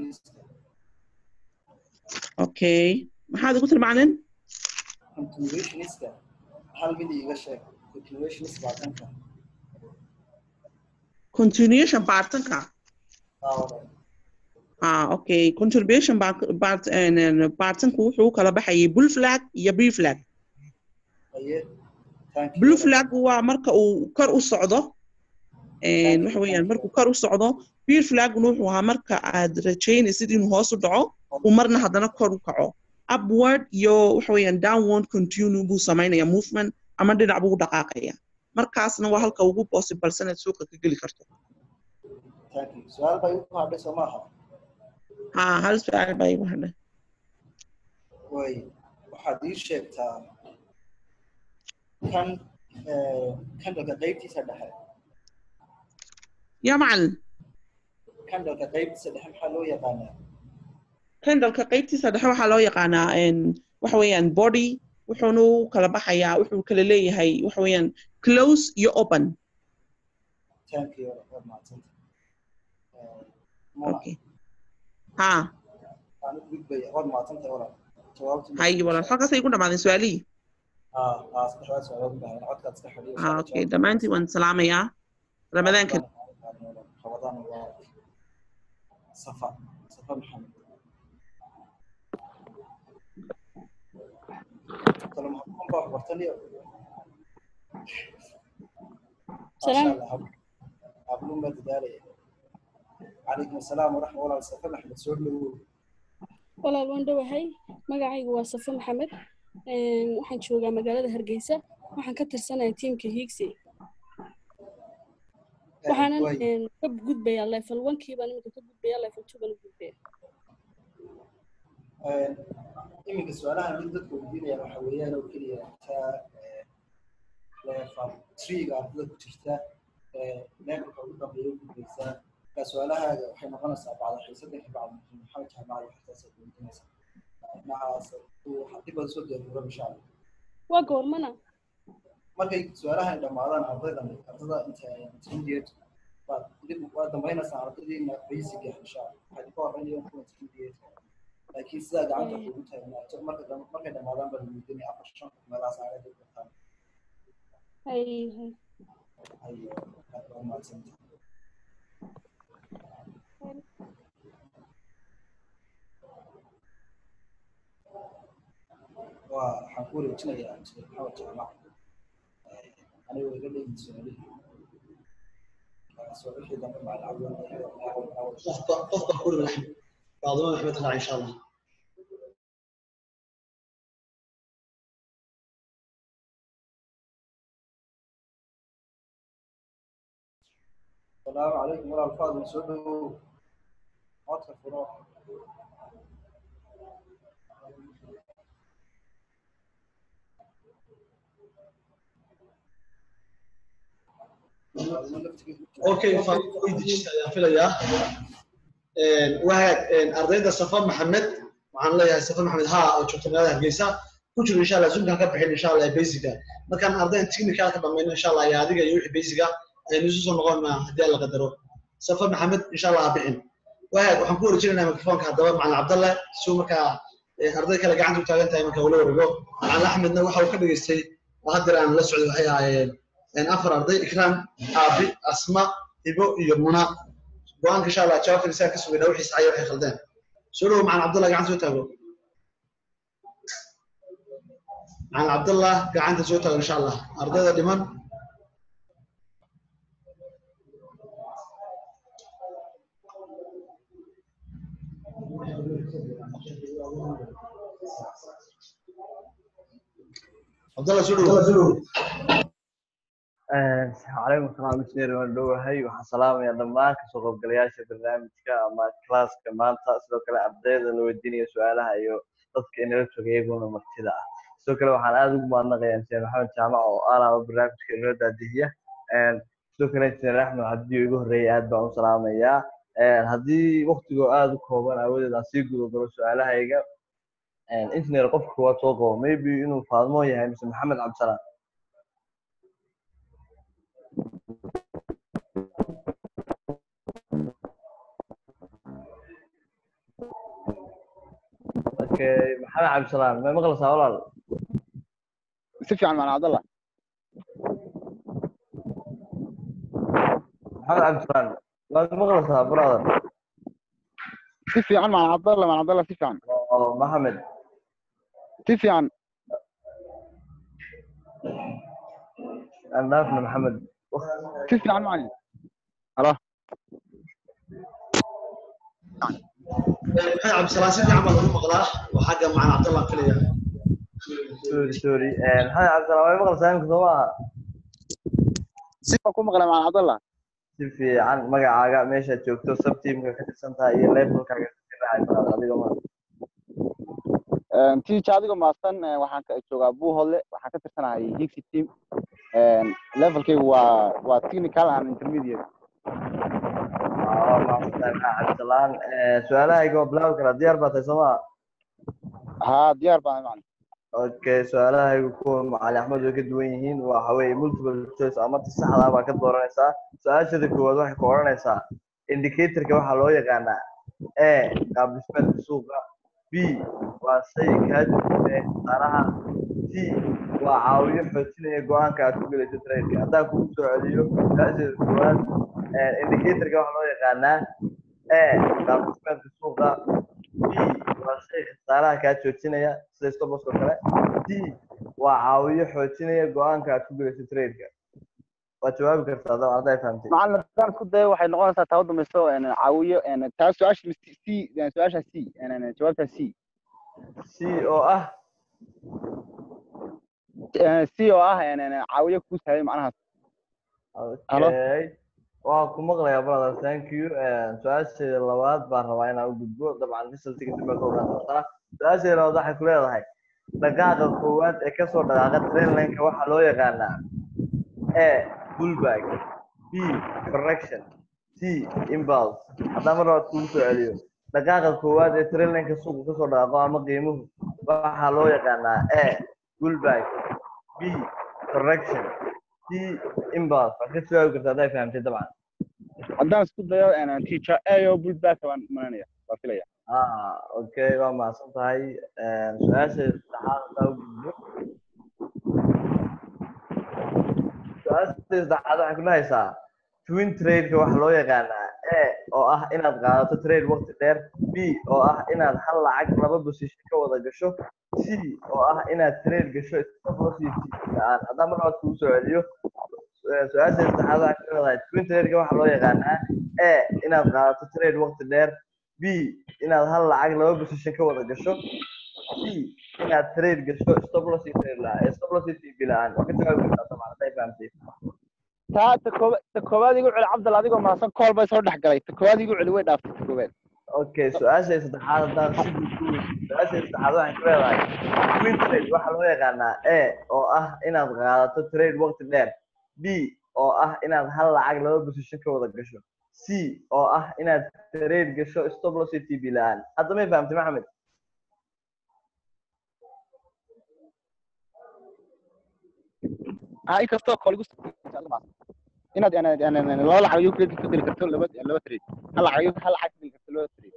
okay maxaad igu tiri macalin continuationista hal mid iga sheeg continuationist baa tanka continuation bartanka aa walaal ah okay contribution part bartanku wuxuu u kala baxayay blue flag iyo b flag aye thank you blue flag waa marka uu kor u socdo en, waxa weeyaan markuu kor u socdo b flagna wuxuu ahaa marka aad rajaynaysid inuu hoos u dhaco uu marna haddana kor u kaco upward iyo waxa weeyaan downward continue buu samaynaya movement ama dhinac buu u dhaqaaqaya markaasna waa halka ugu possible inaad suuqa ka geli karto thank you su-aal bay u hadhay soo maaha ha hal su-aal baa igu hadhay way waxaad ii sheegtaa kan eh, candleka qaybtiisa dhexe yaa macalin candleka qaybtiisa dhexe maxaa loo yaqaanaa candleka qaybtiisa dhexe waxaa loo yaqaanaa en, waxa weeyaan body wuxuuna u kala baxayaa wuxuu kala leeyahay waxa weeyaan close iyo open thank you waad mahadsanta Eh, Mona, okay ha waan u gudbaya waad mahadsantahay walaal jawaabtu haye walaal halkaasay igu dhamaadeen su-aalihii aa aa saddexdaas su'aalood baa codkaad iska xidhiyo ha okay dhammaantiin waan salaamayaa ramadaan kariim ramadaan waa safa safa maxamed kale maxamed baa waxbartaniyo Salaam. ablu ma dadaalaya calaykum asalaam waraxma walaal safa maxamed soo dhawow walaal waan dhowahay magacaygu waa safo maxamed Een, waxaan joogaa magaalada hargeysa waxaan ka tirsanahay tiimka hiigsi waxaanan waay. een, ka gudbayaa level onkii baan iminka ka gudbayaa level two baan u gudbaya Een, iminka su-aalahan mid dadka weydiinayaan waxa weeyaan oo keliya taa eh, level three-ga ardada ku jirta eh, levelka ugu dambeeya u gudbaysaa marka su-aalahaaga waxay noqonaysaa bacda xiisadanka bacda maxamed jaamaca iyo waxtaasaad weydiinaysaa dhinacaas uu dib baad soo diyaargaro insha allah waa goormana markay su-aalahan dhammaadaan ardaydan ardada inta intermediate baad dib waad dambaynaysaa ardadiina basic ah insha allah waxay ka horeynayaan kuwa intermediate laakiin sidaa gacanta kugu taagnaato marka dam- markay dhammaadaan baa lagu weydiinaya afar shan qof meelahaas aaga dib kartaan hay hay ayo aad baa umahadsantahay waa waxaan ku wareejinayaa mr maxamed jaamac anigoo iga dhegin su-aalihii soo wixii dambe macalin cabdi qofka qofka ku raxm faaduma maxmed raac insha allah السلام عليكم ورحمة الله وبركاته عطف فراغ okay faan weydiista ayaan filayaa wahag ardayda safa maxamed waxaan leeyahay safa maxamed haa oo joogta magaalada hargeysa ku jiro insha allah zoomkan ka bixin insha allah ee basica markaan ardaydan technical ka dhamayno insha allah iyo adiga iyo wixii basica aynu isu soo noqon haddii alla qadaro safa maxamed insha allah ha bixin waag waxaan ku wareejinaynaa mikrofoonka haddaba macalin cabdalle si uu markaa arday kale gacanta u taagan tahay marka ula wareego macalin axmedna waxa uu ka dhageystay oo haddeer aan la socday waxay ahaayeen afar arday ikraam aabi asma hibo iyo muna go-aanka insha allah jawaabta isaga ka sugayna wixii saxaya waxay khaldeen soo dhowo macalin cabdallah gacanta soo taago macalin cabdallah gacanta soo taago insha allah ardayda dhiman cabdallah soo dhowo calaykum salaam misneer waan dhowahay waxaan salaamayaa dhammaan kasoo qaybgalayaasha barnaamijka ama classka maanta sidoo kale ardayda la weydiinaya su-aalaha iyo dadka inala joga iyaguna martida ah sidoo kale waxaan aada ugu mahadnaqayaa injineer maxamed jaamac oo alaaba barnaamijka inoo daadihiya sidoo kale injineer axmed haddii igu horreeyay aad baan u salaamayaa haddii waktigoo aada u kooban aawadeed aan sii guda galo su-aalahayga injineer qofka koowaad soo qabo maybe inuu faadmo yahay mise maxamed cabdisalaan okay maxamed cabdisalaan ma maqlaysaa walaal si fiican macna cabdallah maxamed cabdisalaan waad maqlaysaa brother si fiican macna cabdallah macna cabdallah si fiican oo maxamed si fiican aan dhaafna maxamed si fiican macalin halo maxamed cabdisalaan si fiican baa lagu maqlaa oo xagga macalin cabdallah filaya sorry sorry maxamed cabdisalaan way maqlaysaa imika soo maaha si baan ku maqlay macna cabdallah si fiican magacaaga meeshaad joogto subteamka ka tirsan tahay iyo levelkaaga ka raacay brother adiga ma tiija adigoo maasan waxaan ka joogaa buuhodle waxaan ka tirsanahay higsi team levelkaygu waa waa technical and intermediate cabdisalaan su-aalahayga waa bilaabi karaa diyaar baa tahay sooma haa diyaar baan macna okay su-aalahaygu kuwa macali axmed way ka duwan yihiin waxa weeye multiple choice ama ta saxda baa ka dooranaysaa su-aashada koowaad waxay ku odhanaysaa indicatorka waxaa loo yaqaanaa a qaab dhismeedka suuqa b waa shay kaa jirta khasaaraha c waa caawiyo xoojinaya go-aanka aad ku gelayso trade haddaan kugu soo celiyo su-aasheeda koowaad indicatorka waxaa loo yaqaanaa a qaab dhismeedka suuqa b waa shay khasaaraha kaa joojinaya sida stopos oo kale d waa caawiyo xoojinaya go-aanka aad ku gelayso tradeka waad jawaabi kartaa dabcan hadday fahamtay macalin haddaan isku dayo waxay noqonaysaa taa u dambayso caawiyo taa su-aasha c su-aasha c jawaabta c c oo ah c oo ah caawiyo kuu sahay macnahaas okay waa ku maqlayaa brother thank you su-aasheeda labaad baan rabaa inaan u gudbo dabcan resultiga dib baa ka ogaan doontaa su-aasheeda labaad waxay ku leedahay dhaqaaqa koowaad ee kasoo dhaqaaqa trainlineka waxaa loo yaqaanaa a pullback b correction c impulse haddaan mar labaad kugu soo celiyo dhaqaaqa koowaad ee trainlineka suuqa kasoo dhaqaaqo ama qiimuhu waxaa loo yaqaanaa a pullback b correction c impulse waad ka jawaabi kartaa hadday fahamtay dabcan haddaan isku dayo teacher ayo pullback baan maranaya waa filaya ah okay waa mahadsan tahay su-aasha saddexaad hadaa u gudbo su-aasha saddexaad waxay ku dhahaysaa twin tradeka waxaa loo yaqaanaa a oo ah inaad qaadato trade waqti dheer b oo ah inaad hal lacag laba position ka wada gasho c oo ah inaad trade gasho stop loss iyo aan haddaan mar labaad kugu soo celiyo su-aasha saddexaad waxay ku leedahay twin tradeka waxaa loo yaqaanaa a inaad qaadato trade waqti dheer b inaad hal lacag laba position ka wada gasho c inaad trade gasho stop loss iyo trade la stop loss iyo tb la-aan waa ka jawaabi kartaa dabcan hadday fahamtay taa ta kooba ta koowaad igu celi cabdal adigoo mahadsan kool bay soo dhex galay ta koowaad igu celi way dhaaftay ta koowaad okay su-aasha saddexaad haddaan si guud ku weydiiyo su-aasha saddexaad waxay ku leedahay twin trade waxaa loo yaqaanaa a oo ah inaad qaadato trade waqti dheer b oo ah inaad hal lacag laba position ka wada gasho c oo ah inaad trade gasho stop loss iyo tb la-aan hadda may fahamtay maxamed ha inkastoo kol igu inaad yani yani yani laba lacag ayuu credit ka geli karto laba laba trade hal lacag ayuu hal lacag ka geli karto laba trade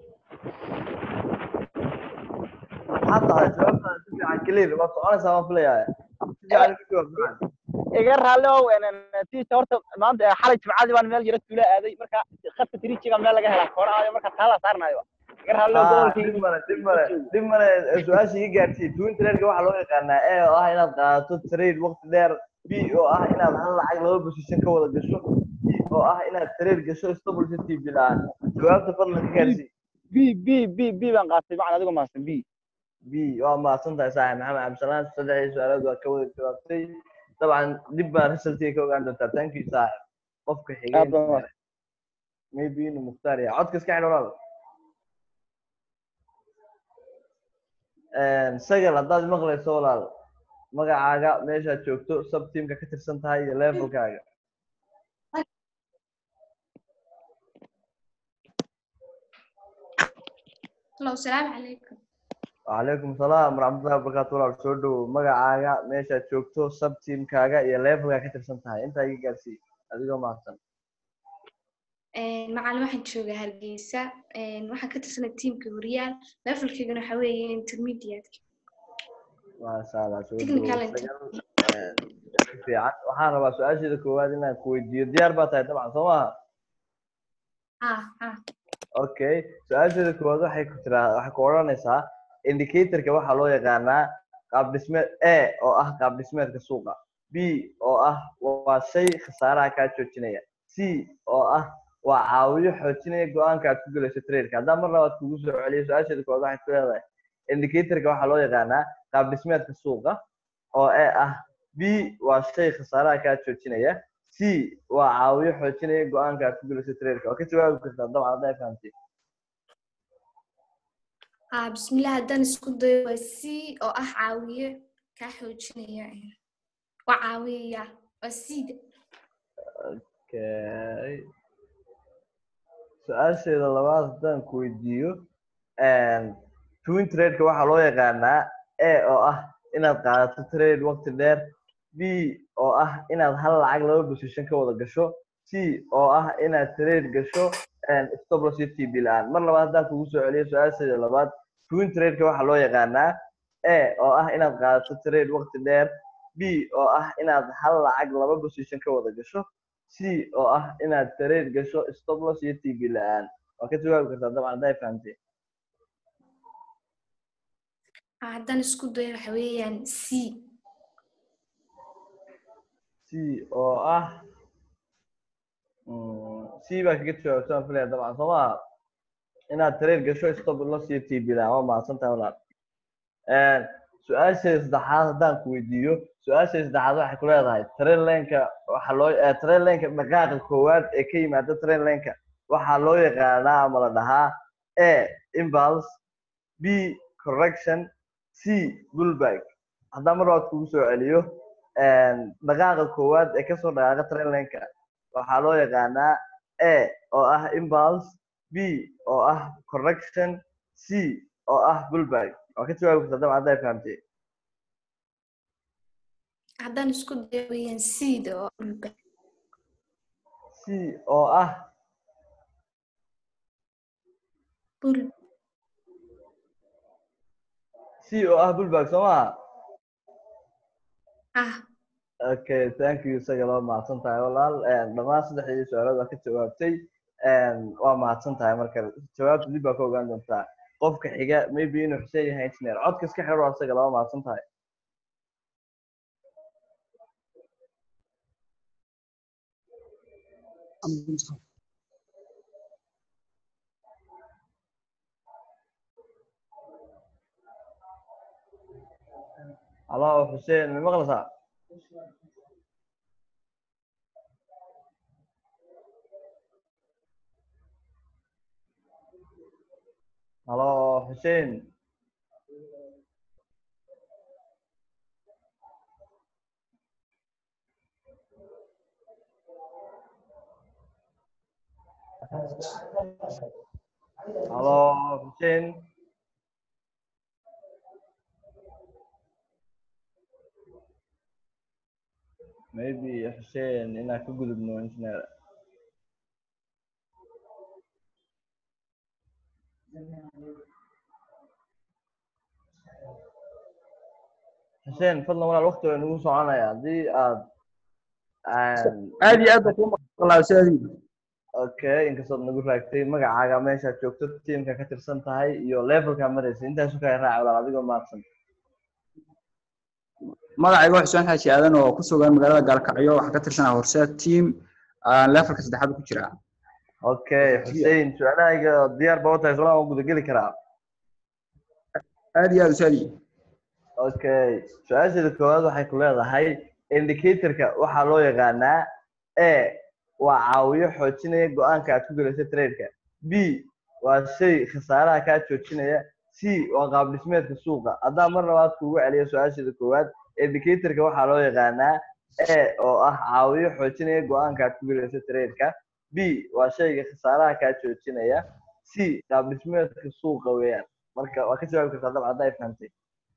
maxaa tahay jawaabtaada si fiican clear waa soconaysaa waan filayaa si fiican igu jawaab macaan iga raalli ow tiisa horta maanta xalay jimcadii baan meel yaro tuula aaday marka khadka tirijiga meel laga helaa koorahaayo marka taala saarnayo iga raalli ow Ah, gobolkii dib male dib male dib male su-aasha iga gaarsiiy twin trade-ka waxaa loo yaqaanaa a oo ah inaad qaadato trade waqti dheer b oo ah inaad hal lacag laba position ka wada gasho b oo ah inaad trade gasho stable city bilaan jawaabta fadlan ka gaarsii b b b b baan qaatay macna adigoo mahadsan b b waa mahadsan tahay saaxib maxamed cabdisalaan saddexdii su-aalood waa ka wada jawaabtay dabcan dib baa resultiga ka ogaan doontaa thank you saaxib qofka xigay Aad baa mahadsan. maybe inuu mukhtaar yahay codka iska xidh walaal sagal haddaad maqlayso walaal magacaaga meeshaad joogto sub teamka ka tirsan tahay iyo levelkaaga Hello, السلام عليكم. وعليكم السلام ورحمة الله وبركاته walaal soo dhowow magacaaga meeshaad joogto sub teamkaaga iyo levelkaa ka tirsan tahay intaa iga gaarsii adigoo mahadsan Een, Macallin waxaan joogaa Hargeysa. Een, Waxaan ka tirsanay tiimka Horyaal. Levelkeygana waxaa weeye intermediate. maasha allah soo Technical dhowow inter- sagal si fiican waxaan rabaa su-aasheeda koowaad inaan ku weydiiyo diyaar baa tahay dabcan soo maha Ah, ah. okay su-aasheeda koowaad waxay ku tiraa waxay ku odhanaysaa indicatorka waxaa loo yaqaanaa qaab dhismeed a oo ah qaab dhismeedka suuqa b oo ah waa shay khasaaraha kaa joojinaya c oo ah waa caawiyo xoojinaya go-aanka aad ku gelayso trade-ka haddaan mar labaad kugu soo celiyo su-aasheeda koowaad waxay ku leedahay indicatorka waxaa loo yaqaanaa qaab dhismeedka suuqa oo a ah b waa shay khasaaraha kaa joojinaya c waa caawiyo xoojinaya go-aanka aad ku gelayso trade-ka waa ka jawaabi kartaa dabcan hadday fahamtay Ah, bismillah haddaan isku dayo waa C oo ah caawiye kaa xoojinaya. Waa caawiya. Waa C-da. Okay. su-aasheeda labaad haddaan ku weydiiyo twin trade-ka waxaa loo yaqaanaa a oo ah inaad qaadato trade waqti dheer b oo ah inaad hal lacag laba position ka wada gasho c oo ah inaad trade gasho stop loss iyo tb la-aan mar labaad haddaan kugu soo celiyo su-aasheeda labaad twin trade-ka waxaa loo yaqaanaa a oo ah inaad qaadato trade waqti dheer b oo ah inaad hal lacag laba position ka wada gasho c oo ah inaad trade gasho stop loss iyo tb la-aan waa ka jawaabi kartaa dabcan hadday fahamtay Ah, haddaan isku dayo waxa weeyaan C. c oo ah mm, c baa kaga jawaabtaan filaya dabcan soo maha inaad trade gasho stop loss iyo tb la-aan waa mahadsan tahay walaal su-aasheeda saddexaad haddaan ku weydiiyo su-aasheeda saddexaad waxay ku leedahay train laneka waxaa loo eh, train laneka dhaqaaqa koowaad ee ka yimaada train laneka waxaa loo yaqaanaa ama la dhahaa a impulse b correction c bullback haddaan mar labaad kugu soo celiyo dhaqaaqa koowaad ee kasoo dhaqaaqa train laneka waxaa loo yaqaanaa a oo ah impulse b oo ah correction c oo ah bullback waa ka jawaabi kartaa dabcan hadday fahamtay Haddaan isku dayo weeyaan C-da oo dhulka. c oo ah Bull. c oo ah bullback soo maha Ah, okay thank you isaga loo mahadsan tahay walaal dhammaan saddexdii su-aalood waa ka jawaabtay waa mahadsan tahay marka jawaabta dib baa ka ogaan doontaa qofka xiga maybe inuu xuseen yahay engineer codka iska xidho waa isaga loo mahadsan tahay halo xuseen ma maqlaysaa halo xuseen halo xuseen maybe xuseen inaan ka gudubno engineer xuseen fadlan walaal waqti waa nagu soconaya haddii aad aad iyo aad baa kuu maqlaa ustaadii okay inkastood nagu raagtay magacaaga meeshaad joogto tiimka ka tirsan tahay iyo levelkaa maraysa intaasu kaa raaca walaal adigoo mahadsan magacayga waa xuseen xaaji aadan oo ku sugan magaalada gaalkacyo waxaa ka tirsanaa horseed team levelka saddexaad ku jiraa okay xuseen su-aalahayga diyaar baa utahay somaa waan gudageli karaa aad iyo aad ustaadii okay su-aasheeda koowaad waxay ku leedahay indicatorka waxaa loo yaqaanaa a waa caawiyo xoojinaya go-aanka aad ku gelayso tradeka b waa shay khasaaraha kaa joojinaya c waa qaab dhismeedka suuqa haddaan mar labaad kuugu celiyo su-aasheeda koowaad indicatorka waxaa loo yaqaanaa a oo ah caawiyo xoojinaya go-aanka aad ku gelayso tradeka b waa shayga khasaaraha kaa joojinaya c qaab dhismeedka suuqa weeyaan marka waa ka jawaabi kartaa dabcan haddaa fahantay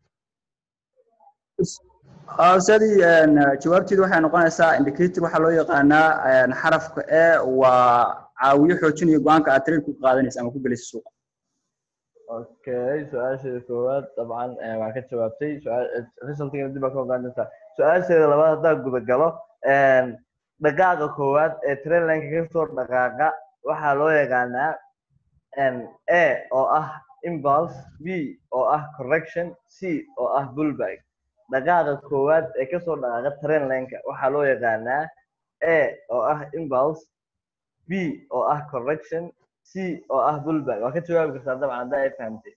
ustaadii jawaabteedu waxay noqonaysaa indicator waxaa loo yaqaanaa xarafka e waa caawiyo xoojinaya go-aanka aad trade ku qaadanaysa ama ku gelaysa suuqa okay su-aasheeda koowaad dabcan waan ka jawaabtay resultigana dib baa ka ogaan doontaa su-aasheeda labaad haddaan gudagalo dhaqaaqa koowaad ee trainlineka kasoo dhaqaaqa waxaa loo yaqaanaa a oo ah impulse b oo ah correction c oo ah bullback dhaqaaqa koowaad ee kasoo dhaqaaqa trainlineka waxaa loo yaqaanaa a oo ah impulse b oo ah correction c oo ah bullback waa ka jawaabi kartaa dabcan haddaa ay fahamtay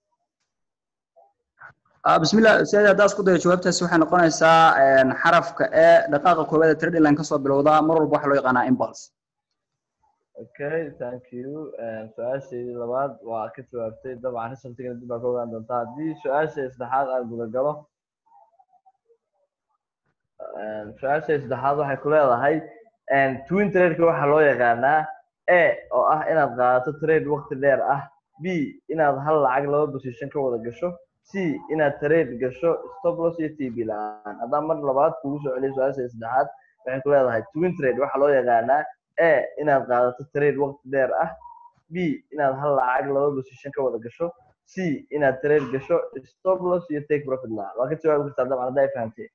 bismillah ustaadi haddaa isku dayo jawaabtaasi waxay noqonaysaa xarafka e dhaqaaqa koowaad ee trade line kasoo bilowda mar walba waxaa loo yaqaanaa impulse okay thank you su-aasheedii labaad waa ka jawaabtay dabcan resultigana dib baa ka ogaan doontaa haddii su-aasha saddexaad aan gudagalo su-aasha saddexaad waxay ku leedahay twin tradeka waxaa loo yaqaanaa a oo ah inaad qaadato trade waqti dheer ah b inaad hal lacag laba position ka wada gasho c inaad trade gasho stoploss iyo tb la-aan haddaan mar labaad kugu soo celiyo su-aasha saddexaad waxay ku leedahay twin trade waxaa loo yaqaanaa a inaad qaadato trade waqti dheer ah b inaad hal lacag laba position ka wada gasho c inaad trade gasho stoploss iyo take profit la-aan waa ka jawaabi kartaa dabcan haddaa fahamtay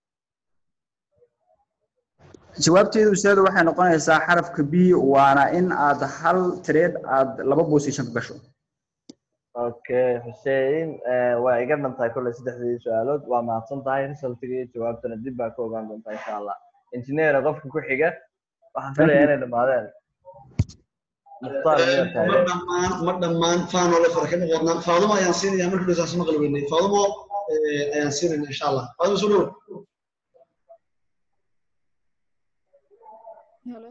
jawaabteedu ustaadu waxay noqonaysaa xarafka b waana in aad hal trade aad laba position ka gasho okay xuseen waa iga dhantahay kolley saddexdii su-aalood waa mahadsan tahay resultiga iyo jawaabtana dib baa ka ogaan doontaa insha allah engineer qofka ku xiga waxaan filayaa inay dhamaadeen mukhtaar miyaa ma taagan dhammaan ma dhammaan faanoo la farkama qornaa faadumo ayaan siinaya markii dhasaas maqli weynay faadumo ayaan siinayna insha allah faadumo soo dhow Hello.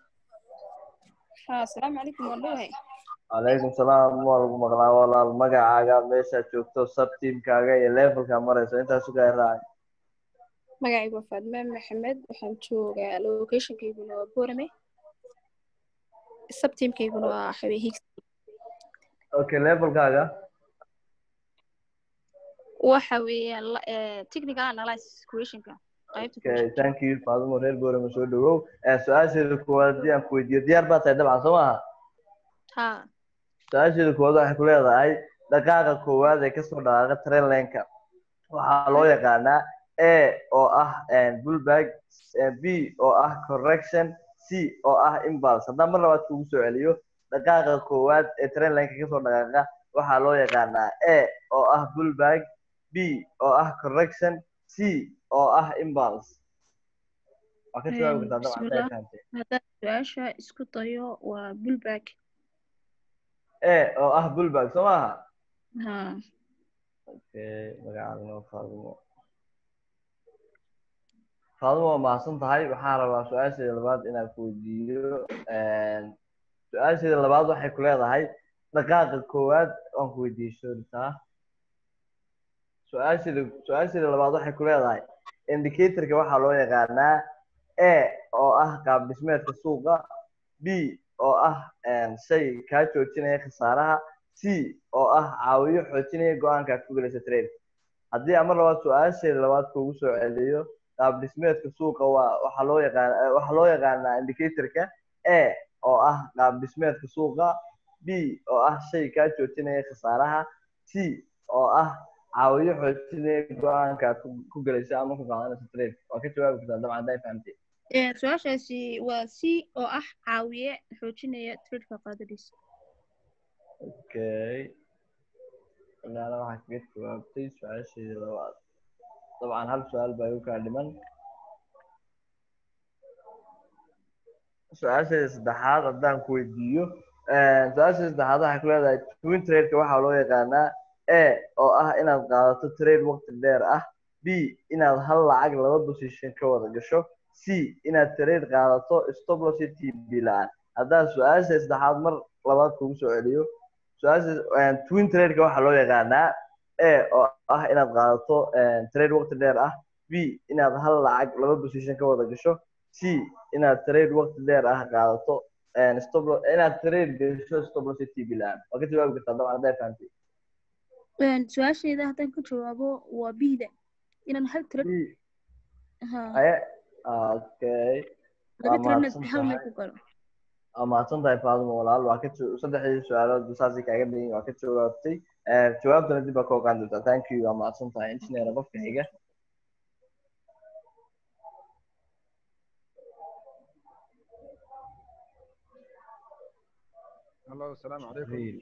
Ha, Assalamu alaikum wallahi. calaykum salaam waa lagu maqlaa walaal magacaaga meeshaad joogto sub teamkaaga iyo levelka marayso intaasu kaa raacay Magacaygu waa Faadma Maxamed. Waxaan joogaa locationkayguna waa Boorame. Subteamkayguna waa Xawee Higgs. okay levelkaaga Waxa weeyaan la- eh, technical analysis questionka qaybta okay thank you faadumo reer boorama soo dhawow Eh, su-aasheeda koowaad haddii aan ku weydiiyo diyaar baa tahay dabcan soo maaha ha su-aasheeda koowaad waxay ku leedahay dhaqaaqa koowaad ee kasoo dhaqaaqa train lineka waxaa loo yaqaanaa a oo ah bullback eh, b oo ah correction c oo ah impulse haddaan mar labaad kugu soo celiyo dhaqaaqa koowaad ee train lineka kasoo dhaqaaqa waxaa loo yaqaanaa a oo ah bullback b oo ah correction c oo ah impulse waa ka jawaabi kartaa dabcan hadday bismillah fahamtay haddaan su-aasha isku dayo waa bullback a oo ah bullback soo maaha ha okay magacaadana waa faadumo faadumo waa mahadsan tahay waxaan rabaa su-aasheeda labaad inaan ku weydiiyo su-aasheeda labaad waxay ku leedahay dhaqaaqa koowaad waan ku weydiiyey sooritaa su-aasheeda su-aasheeda labaad waxay ku leedahay indicatorka waxaa loo yaqaanaa a oo ah qaab dhismeedka suuqa b oo ah shay kaa joojinaya khasaaraha c oo ah caawiyo xoojinaya go-aanka aad ku gelaysa trade haddii aan mar labaad su-aasheeda labaad kuugu soo celiyo qaab dhismeedka suuqa waa waxaa loo yaqaan waxaa loo yaqaanaa indicatorka a oo ah qaab dhismeedka suuqa b oo ah shay kaa joojinaya khasaaraha c oo ah caawiyo xoojinaya go-aanka aad ku- ku gelayso ama ku qaadanayso trade waa ka jawaabi kartaa dabcan hadday fahamtay Ee, su-aashaasi waa c oo ah caawiye xoojinaya tradeka qaadadiisa okay ilaala waxaa kaga jawaabtay su-aasheedii labaad dabcan hal su-aal baa igu kaa dhiman su-aasheeda saddexaad haddaan ku weydiiyo su-aasheeda saddexaad waxay ku leedahay twin trade-ka waxaa loo yaqaanaa a oo ah inaad qaadato trade waqti dheer ah b inaad hal lacag laba position ka wada gasho c inaad trade qaadato stop loss iyo tb la-aan haddaan su-aasha saddexaad mar labaad kugu soo celiyo su-aasha twin trade-ka waxaa loo yaqaanaa a oo ah inaad qaadato trade waqti dheer ah b inaad hal lacag laba position ka wada gasho c inaad trade waqti dheer ah qaadato stop loss inaad trade gasho stop loss iyo tb la-aan waa ka jawaabi kartaa dabcan hadday fahamtay Een, su-aashayda haddaan ka jawaabo waa bida inaan hal trade ha aye okay laba waa trade mahadsan hal meel tahay ku galo waa mahadsan tahay faadimo walaal waa ka jo- saddexdii su-aalood saasay kaaga dhigan waa ka jawaabtay Eh, jawaabtana dib baa ka ogaan doontaa thank you waa mahadsan tahay engineer qofka xiga Hello, السلام عليكم.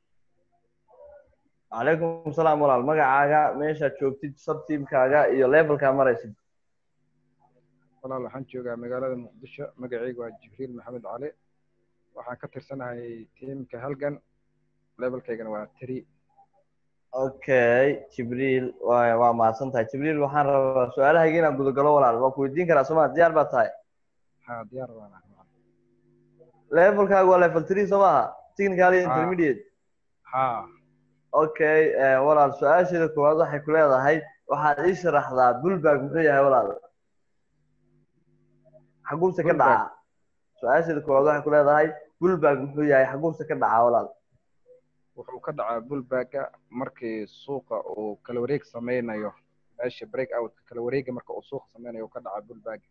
calaykum salaam walaal magacaaga meeshaad joogtid subteamkaaga iyo levelkaa maraysid walaal waxaan joogaa magaalada muqdisho magacaygu waa jibriil maxamed cali waxaan ka tirsanahay tiimka halgan levelkaygana waa three okay jibriil waa waa mahadsan tahay jibriil waxaan rabaa su-aalahayga inaan gudagalo walaal waa ku weydiin karaa sooma diyaar baa tahay ha diyaar baan ahay levelkaaga waa level three soo maaha technical iyo Ha. intermediate ha okay eh, walaal su-aasheeda koowaad waxay ku leedahay waxaad ii sharaxdaa bullbag muxuu yahay walaal xaguuse ka Bullbag. dhacaa su-aasheeda koowaad waxay ku leedahay bullbag muxuu yahay xaguuse ka dhacaa walaal wuxuu ka dhacaa bullbagga markii suuqa uu kala wareeg sameynayo meesha break outka kala wareega marka uu suuqa sameynayo uu ka dhacaa bullbagga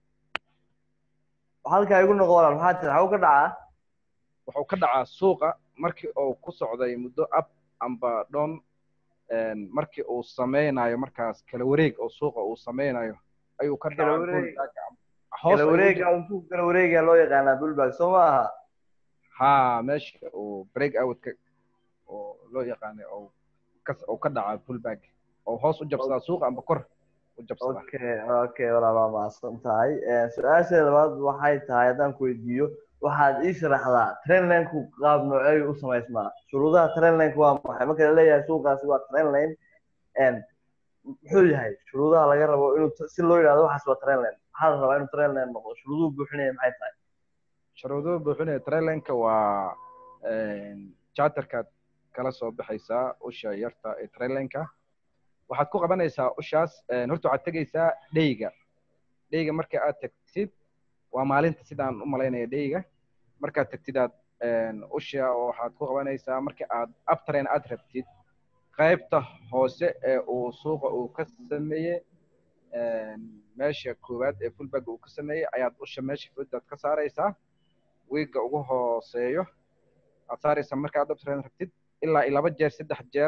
halkaa igu noqo walaal maxaa tiri xagu ka dhacaa wuxuu ka dhacaa suuqa markii uu ku socday muddo up amba down een, markii uu sameynayo markaas kala wareeg oo suuqa uu sameynayo ayuu ka Kala dhacaa wareeg. bullbagga hoos kala ayuu u wareega intuu kala wareegaya loo yaqaanaa bullbag soo maaha ha meesha uu break outka oo loo yaqaanay oo kas oo ka dhaca pullback oo hoos u jabsadaa suuqa amba kor u jabsadaa okay okay walaal waa mahadsan tahay Eh, su-aasheeda labaad waxay tahay haddaan ku weydiiyo waxaad ii sharaxdaa trainlineku qaab nooceeyu u samaysmaa shuruudaha trainlineka waa maxay marka la leeyahay suuqaasi waa trainline n muxuu yahay shuruudaha laga rabo inuu t- si loo yidhahdo waxaas waa trainline maxaa la rabaa inuu trainline noqdo shuruuduhu buuxinaya maxay tahay shuruuduhu buuxinaya trailinka waa charterkaad kala soo baxaysaa usha yarta ee trailinka waxaad ku qabanaysaa ushaas een, horta waxaad tegaysaa dheyga dheyga marka aad tagtid waa maalinta sidaan u malaynaya dheyga markaad tagtid aad een, usha waxaad ku qabanaysaa marka aad uptrain aad rabtid qaybta hoose ee uu suuqa uu ka sameeyey een, meesha koowaad ee fullback uu ka sameeyey ayaad usha meesha foodaad ka saaraysaa wiiga ugu hooseeyo aad saaraysaa marka aad uptrain rabtid ilaa iyo laba jeer saddex jeer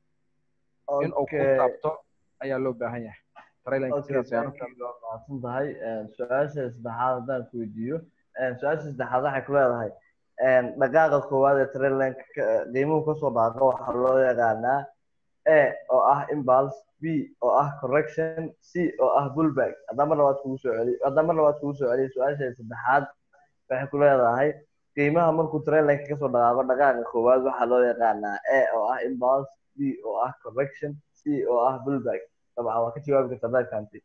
in uu ku Okay. taabto ayaa loo baahan yahay trailinka Okay, sidaas ayaa thank you, waa mahadsan tahay Eh, su-aasha saddexaad haddaan ku weydiiyo Eh, su-aasha saddexaad waxay ku leedahay eh, dhaqaaqa koowaad ee trainlineka ka- qiimuhu kasoo dhaaqa waxaa loo yaqaanaa a oo ah impulse b oo ah correction c oo ah bullback haddaan mar labaad kugu soo celiyo haddaan mar labaad kugu soo celiyo su-aasha saddexaad waxay ku leedahay qiimaha markuu trainlineka kasoo dhaqaaqo dhaqaaqa koowaad waxaa loo yaqaanaa a oo ah impulse b oo ah correction c oo ah bullback dabcan waa ka jawaabi kartaa haddaad fahamtay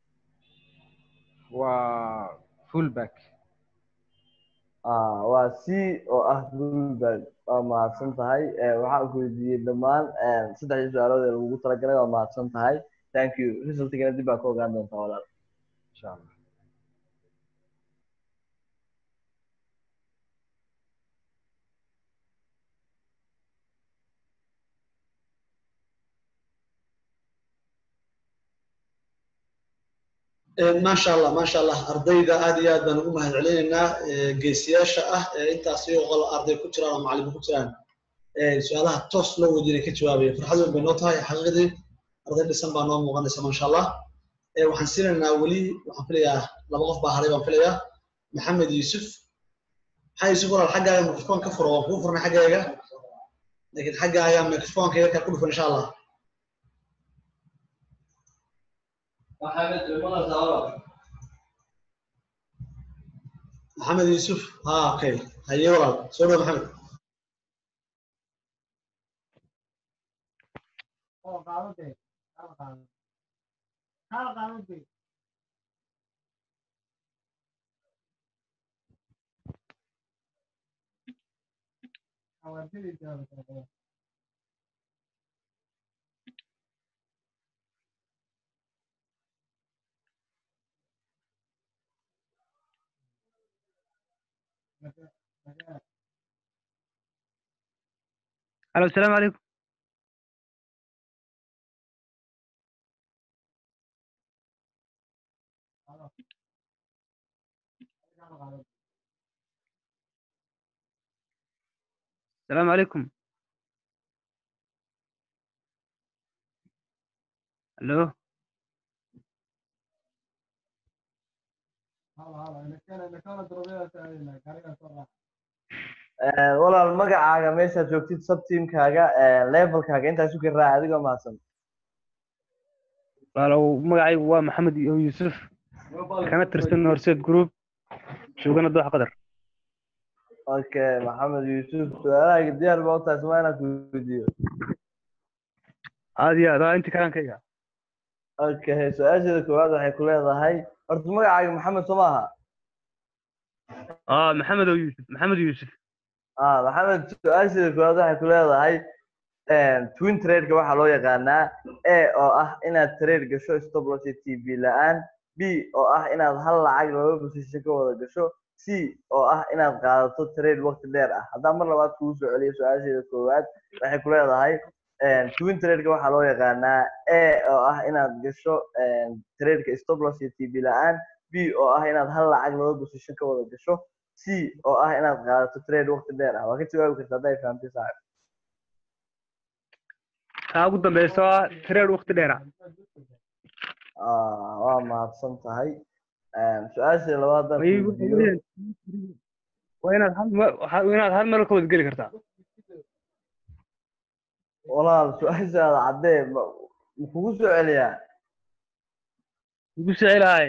waa fullback Ah, waa c oo ah bullback waa mahadsan tahay Eh, waxaan ku weydiiyey dhammaan eh, saddexdii su-aalood ee lagugu talagalay waa mahadsan tahay thank you resultigana dib baa ka ogaan doontaa walaal insha allah maasha allah maasha allah ardayda aad iyo aad baan ugu mahad celinaynaa geesiyaasha ah ee intaas iyagoo qol arday ku jiraan oo macallimo ku jiraan su-aalaha toos loo weydiinay ka jawaabaya farxad weyn bay noo tahay xaqiiqdii arday dhisan baa noo muuqanaysa maasha allah waxaan siinaynaa weli waxaan filayaa laba qof baa haray baan filayaa maxamed yuusuf maxaa yuusuf walaal xaggaaga microphone ka furo waan kuu furnay xaggaaga laakiin xaggaaga microphoneka yarkaa ku dhufan insha allah محمد يوسف ها اوكي هيا والله سوري محمد الو السلام عليكم السلام عليكم الو walaal magacaaga meeshaad joogtid subteamkaaga levelkaaga intaas u garaac adigoo mahadsan walaalow magacaygu waa maxamed yuusuf kana tirsan horseed group joogana dooxa qadar okay maxamed yuusuf su-aalahayga diyaar baa u tahay suma inaan ku weydiiyo aad iyo aad waa inti karaankayga okay su-aasheeda koowaad waxay ku leedahay horta magacaaga maxamed soo maaha aa maxamed oo yuusuf maxamed yuusuf ah maxamed su-aasheeda koowaad waxay ku leedahay twin trade-ka waxaa loo yaqaanaa a oo ah inaad trade gasho stop loss iyo t v la-aan b oo ah inaad hal lacag laba position ka wada gasho c oo ah inaad qaadato trade waqti dheer ah haddaan mar labaad kugu soo celiyo su-aasheeda koowaad waxay ku leedahay twin trade-ka waxaa loo yaqaanaa a oo ah inaad gasho trade-ka stop loss iyo t v la-aan b oo ah inaad hal lacag laba position ka wada gasho c oo ah inaad qaadato trade waqti dheer ah waa ka jawaabi karta hadday fahamtay saaxib taa ugu dambeysa waa trade waqti dheer ah waa mahadsan tahay su-aasha labaad haddaan ku weydiiyo waa inaad hal mar waa inaad hal mar ka wada geli kartaa walaal su-aashaada caddee ma ma kugu soo celiyaa ugu sicelahay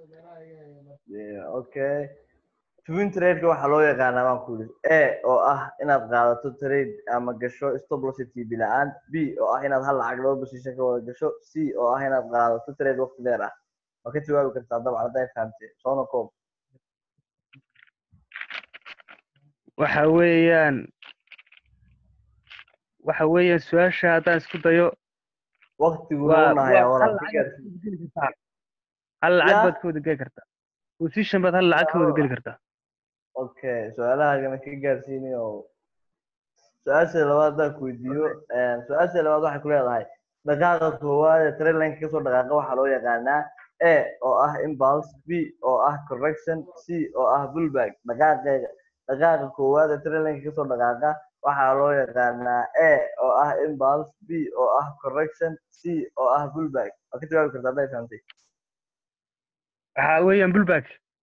okay twin trade-ka waxaa loo yaqaanaa baan ku yidhi a oo ah inaad qaadato trade ama gasho stop loss iyo tb la-aan b oo ah inaad hal lacag laba position ka wada gasho c oo ah inaad qaadato trade waqti dheer ah waa ka jawaabi kartaa dabcan hadday fahamtay soona koob waxa weeyaan waxa weeyaan su-aasha haddaan isku dayo waqtiguna u nahayaa walaal ka gaarsiin hal lacag Ya. baad ka wada geli kartaa position baad hal lacag ka wada geli kartaa okay su-aalahaagana ka gaarsiinay oo su-aasha labaad haddaan ku weydiiyo su-aasha labaad waxay ku leedahay dhaqaaqa koowaad ee trailinka kasoo dhaqaaqa waxaa loo yaqaanaa a oo ah impulse b oo ah correction c oo ah bullback dhaqaaqeega dhaqaaqa koowaad ee trailinka kasoo dhaqaaqa waxaa loo yaqaanaa a oo ah impulse b oo ah correction c oo ah bullback waa ka jawaabi kartaa hadday fahamtay waxa weeyaan bullback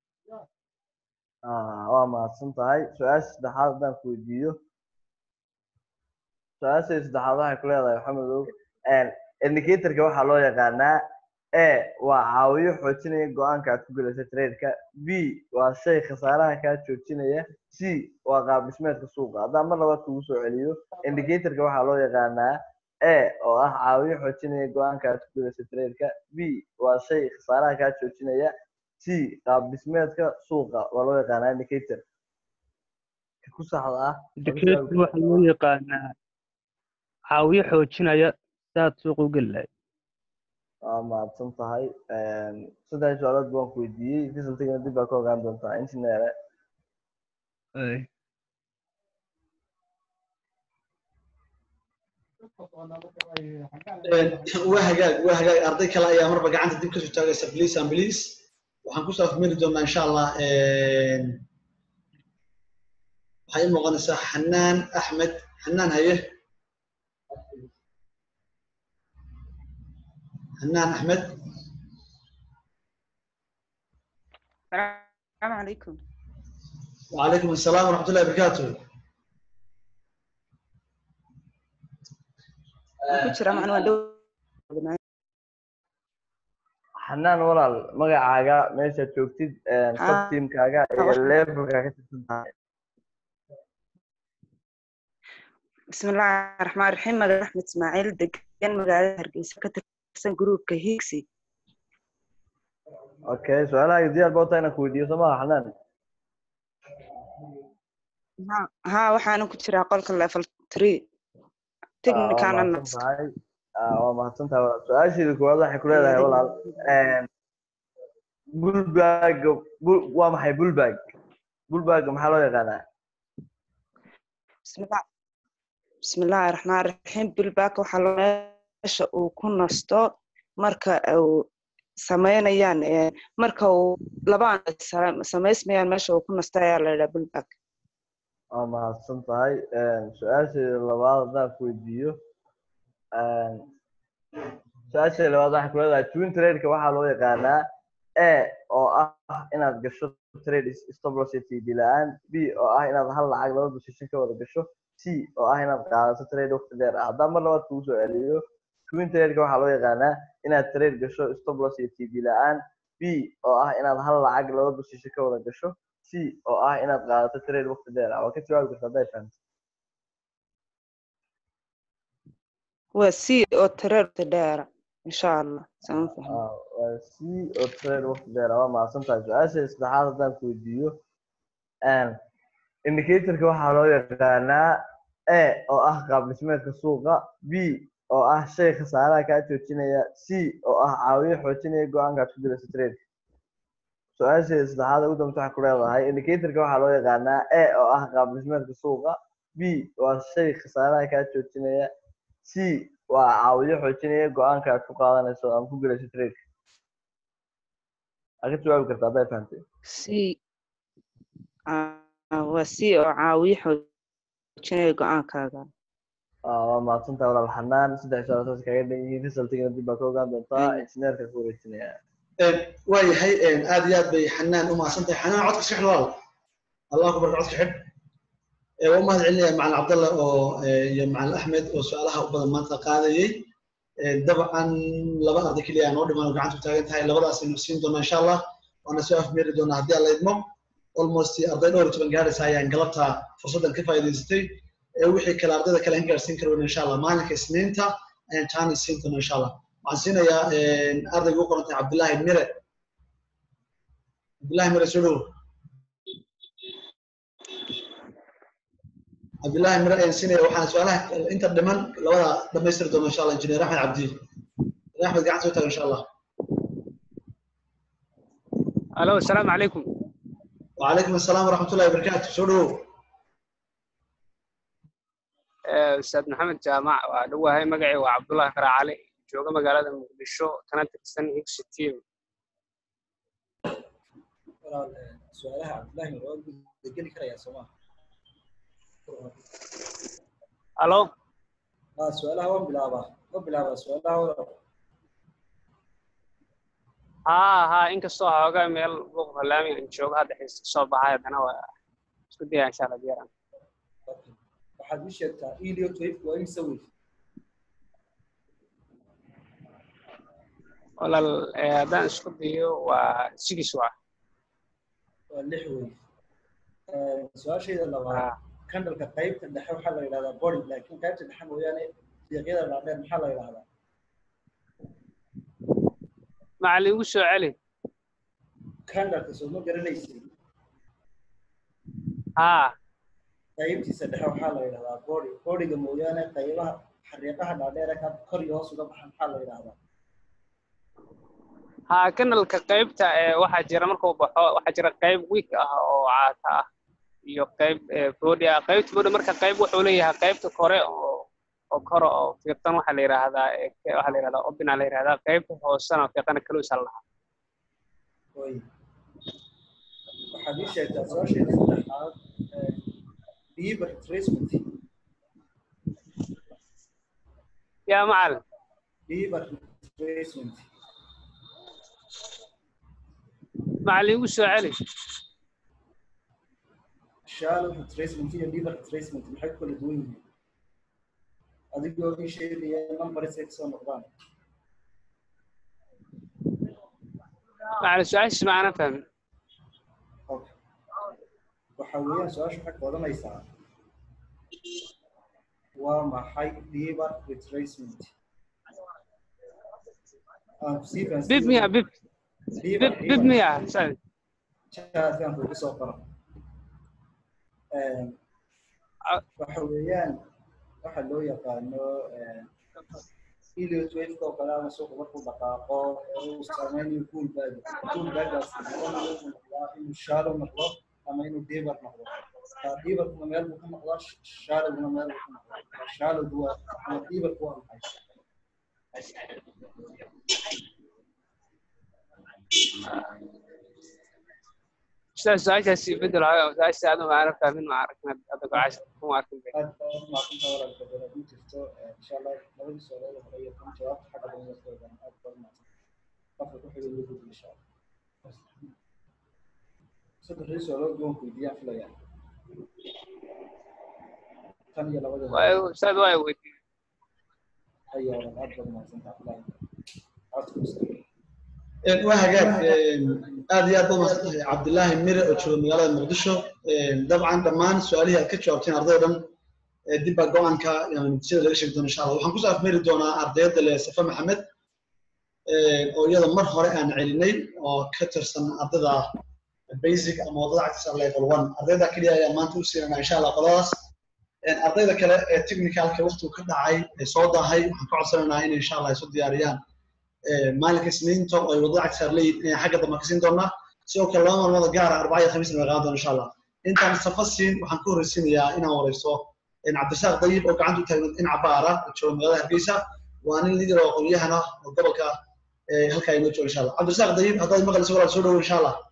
Ah, waa mahadsan tahay su-aasha saddexaad haddaan ku weydiiyo su-aasha saddexaad waxay ku leedahay maxamedow indicatorka waxaa loo yaqaanaa a waa caawiyo xoojinaya go-aanka aad ku gelayso trade-ka b waa shay khasaaraha kaa joojinaya c waa qaab dhismeedka suuqa haddaan mar labaad kugu soo celiyo indicatorka waxaa loo yaqaanaa a oo ah caawiyo xoojinaya go-aanka aad ku gelayso trade-ka b waa shay khasaaraha kaa joojinaya c qaab dhismeedka suuqa waa loo yaqaanaa indicator ka ku saxda ah waa ka indicator jawaabi waxa loo yaqaanaa caawiyo xoojinaya sidaad suuqa u geli lahayd waa mahadsan tahay saddex su-aalood baan ku weydiiyey resultigana dib baa ka ogaan doontaa injineere Ay. waa hagaag waa hagaag arday kale ayaa marba gacanta dib kasoo taagaysa please and please waxaan kusoo afmeri doonaa insha allah waxay ii muuqanaysaa xanaan axmed xanaan haye xanaan axmed السلام عليكم وعليكم السلام ورحمة الله وبركاته ku jira macna waan dhow xanaan walaal magacaaga meeshaad joogtid sub teamkaaga iyo levelka ka tirsan tahay بسم الله الرحمن الرحيم مدى أحمد إسماعيل دقن مقالة هرقيسة كترسن جروبka هيكسي okay su-aalaha diyaar baa utahay inaan ku weydiiyo soo maha xanaan ها ها waxaana ku jiraa qolka level 3 technical waa mahadsan tahay waa mahadsan tahay walaal su-aasheeda koowaad waxay ku leedahay walaal bulbag waa maxay bulbag bulbag maxaa loo yaqaanaa بسم الله بسم الله الرحمن الرحيم bilback waxaa loo meesha uu ku nasto marka uu samaynayaan marka uu labaan samaysmayaan meesha uu ku nasto ayaa la yidhaha bilback waa mahadsan tahay su-aasheeda labaad haddaan ku weydiiyo su-aasheeda labaad waxay ku leedahay twin trade-ka waxaa loo yaqaanaa a oo ah inaad gasho trade stability la-aan b oo ah inaad hal lacag laba position ka wada gasho c oo ah inaad qaadato trade waqti dheer ah haddaan mar labaad kugu soo celiyo twin trade-ka waxaa loo yaqaanaa inaad trade gasho stability la-aan b oo ah inaad hal lacag laba position ka wada gasho c oo ah inaad qaadato trade waqti dheer ah waa ka jawaabi karta hadday fahamto waa c oo trade dheera insha allah sama fahmi waa c oo trade waqti dheer ah waa mahadsan tahay su-aasha saddexaad haddaan ku weydiiyo indicatorka waxaa loo yaqaanaa a oo ah qaab dhismeedka suuqa b oo ah shay khasaaraha kaa joojinaya c oo ah caawiye xoojinaya go-aankaad ku dirayso trade su-aasheeda saddexaad ugu dambeysa waxay ku leedahay indicatorka waxaa loo yaqaanaa a oo ah qaab dhismeedka suuqa b waa shay khasaaraha kaa joojinaya c waa caawiyo xoojinaya go-aanka aad ku qaadanayso ama ku gelayso trade aad ka jawaabi karta hadday fahamtay c waa c oo caawiye xoojinaya go-aankaaga waa mahadsantahay walaal xanaan saddex su-aal saas kaga dhan yihiin resultigana dib baa ka ogaan doontaa injineerka ku wareejinaya waayahay aad iyo aad bay xanaan u mahadsan tahay xanaan codka iska xidh walaal allah ku barka codka xidh waa u mahad celinaya macalin cabdalle oo iyo macalin axmed oo su-aalaha u badan maanta qaadayey dabcan laba arday keliya aan oo dhimaan oo gacanta u taagan tahay labadaas aynu siin doonaa insha allah waana soo afmeeri doonaa haddii alla idmo almost arday dhowr iyo toban gaaraysa ayaan galabta fursaddan ka faa'iidaysatay wixii kale ardayda kale aan gaarsiin karo insha allah maalinka isniinta ayaan taani siin doonaa insha allah waxaan siinayaa ardayga u qorantay cabdullaahi mire cabdullaahi mire soo dhowo cabdullaahi mire ayaan siinaya waxaan su-aalaha inta dhiman labada dhamaystiri doona insha allah injineer axmed cabdi axmed gacan soo taaga insha allah alo asalaamu calaykum وعليكم السلام ورحمة الله وبركاته شنو أستاذ محمد جامع وأدوها مقعي وعبد الله كراعلي جوجا مقالة مقدشو كانت تستنى إكس تيم su-aalaha cabdullaahi waa geli karaya sooma alo su-aalaha waan bilaabaa waan bilaabaa su-aalaha ها ها inkastoo xoogaa meel buuq balaami aan joogo hadda xiis ka soo baxay haddana waa isku daya insha allah diyaran waxaad ii sheegtaa ilio twayf waa imse wey walaal haddaan isku dayo waa sigis waa waa lix wey su-aashayda labaad kandalka qaybta dhexe waxaa la yidhahdaa body laakiin qaybta dhexe mooyaane fiiqyada dhaadheer maxaa la yidhahdaa macalin igu soo celi kandalka soo ma garanaysid haa qaybtiisa dhexe waxaa la yidhahdaa body bodyga mooyaane qaybaha xariiqaha dhaadheere ka kor iyo hoos uga baxa maxaa la yidhahdaa haa kanalka qaybta waxaa jira markuu baxo waxaa jira qayb week ah oo caata ah iyo qayb body ah qaybta body marka qayb wuxuu leeyahay qaybta kore oo oo koro oo fiiqan waxaa la yidhaahdaa eh, waxaa la yidhahdaa obina la yidhahdaa qaybta hoosena fiiqana kaluusa la dhahaa Way. waxaad ii sheegtaa su-aasheeda saddexaad ee, beaver retracement yaa macalin beaver retracement macalin igu soo celi shallow retracement iyo beaver retracement maxay ku kala duwan yihiin adigoo ii sheegaya numbers ay kasoo noqdaan macalin su-aashiis ma aanan fahmin waxa weeyaan su-aasha waxay ka odanaysaa waa maxay beaver retracement aan ku sii fahansiiyo. bib miya bib Beaver, bib bib beaver. miya sorry. Chatkan kugu soo qoro. Een, waxa weeyaan waxa loo yaqaano Elliot wave oo kale ama suuqa markuu dhaqaaqo uu saameynayo cool bag cool bagaas inuu shallow noqdo ama inuu deeper noqdo ka deeperkuna meel buu ka noqdaa shallowguna meel buu ka noqdaa shallowgu waa ama deeperku waa maxay Ustaz, su-aashaasi bedel hayo su-aasha adu ma aanan fahmin ma arkin hadda gocasha kuma arkin be aad baa u mahadsantahay walaalka dad haddii jirto insha allah labadii su'aalood hore iyo kan jawaabta xagga dambe waa soo ogaan aad baa u mahadsan qofka ku xiga loo gudbi insha allah saddexdii su'aalood waan weydiiyaan filayaa tan iyo labadii hore Waa- ustaad waa weydiiyey ayaa walaal aad baa u mahadsantahay filayaa codka ustaag Een, waa hagaag een, aad iyo aad baa umahadsan tahay cabdilaahi mire oo jooga magaalada muqdisho Een, dabcan dhammaan su-aalihii aad ka jawaabteen ardayda dhan ee dib baa go-aanka yani natiijada laga sheegi doona insha allah waxaan kusoo afmeeri doonaa ardayda le safa maxamed een, oo iyada mar hore aan celinay oo ka tirsan ardayda basic ama wadada cagtiisa level one ardayda keliya ayaa maanta u siinana insha allah qoladaas Een, ardayda kale ee technicalka waqtigu ka dhacay ee soo daahay waxaan ka codsanaynaa inay insha allah isu diyaariyaan Ee, maalinka isniinta oo ay wadada cagtiisa leeyihiin inay xagga dambe ka siin doonaa sidoo kale laba maalmood gaara arbaca iyo khamiisna way qaadan doona insha allah intaan safa siin waxaan ku horreysiinayaa inaan wareysto een, cabdirasaaq dayib oo gacanta u taagan dhinaca baara oo jooga magaalada hargeysa waa nin liidar oo aqoonyahan ah oo gobolka ee, halkaa inoo jooga insha allah cabdirasaaq dayib haddaad maqlayso walaal soo dhowo insha allah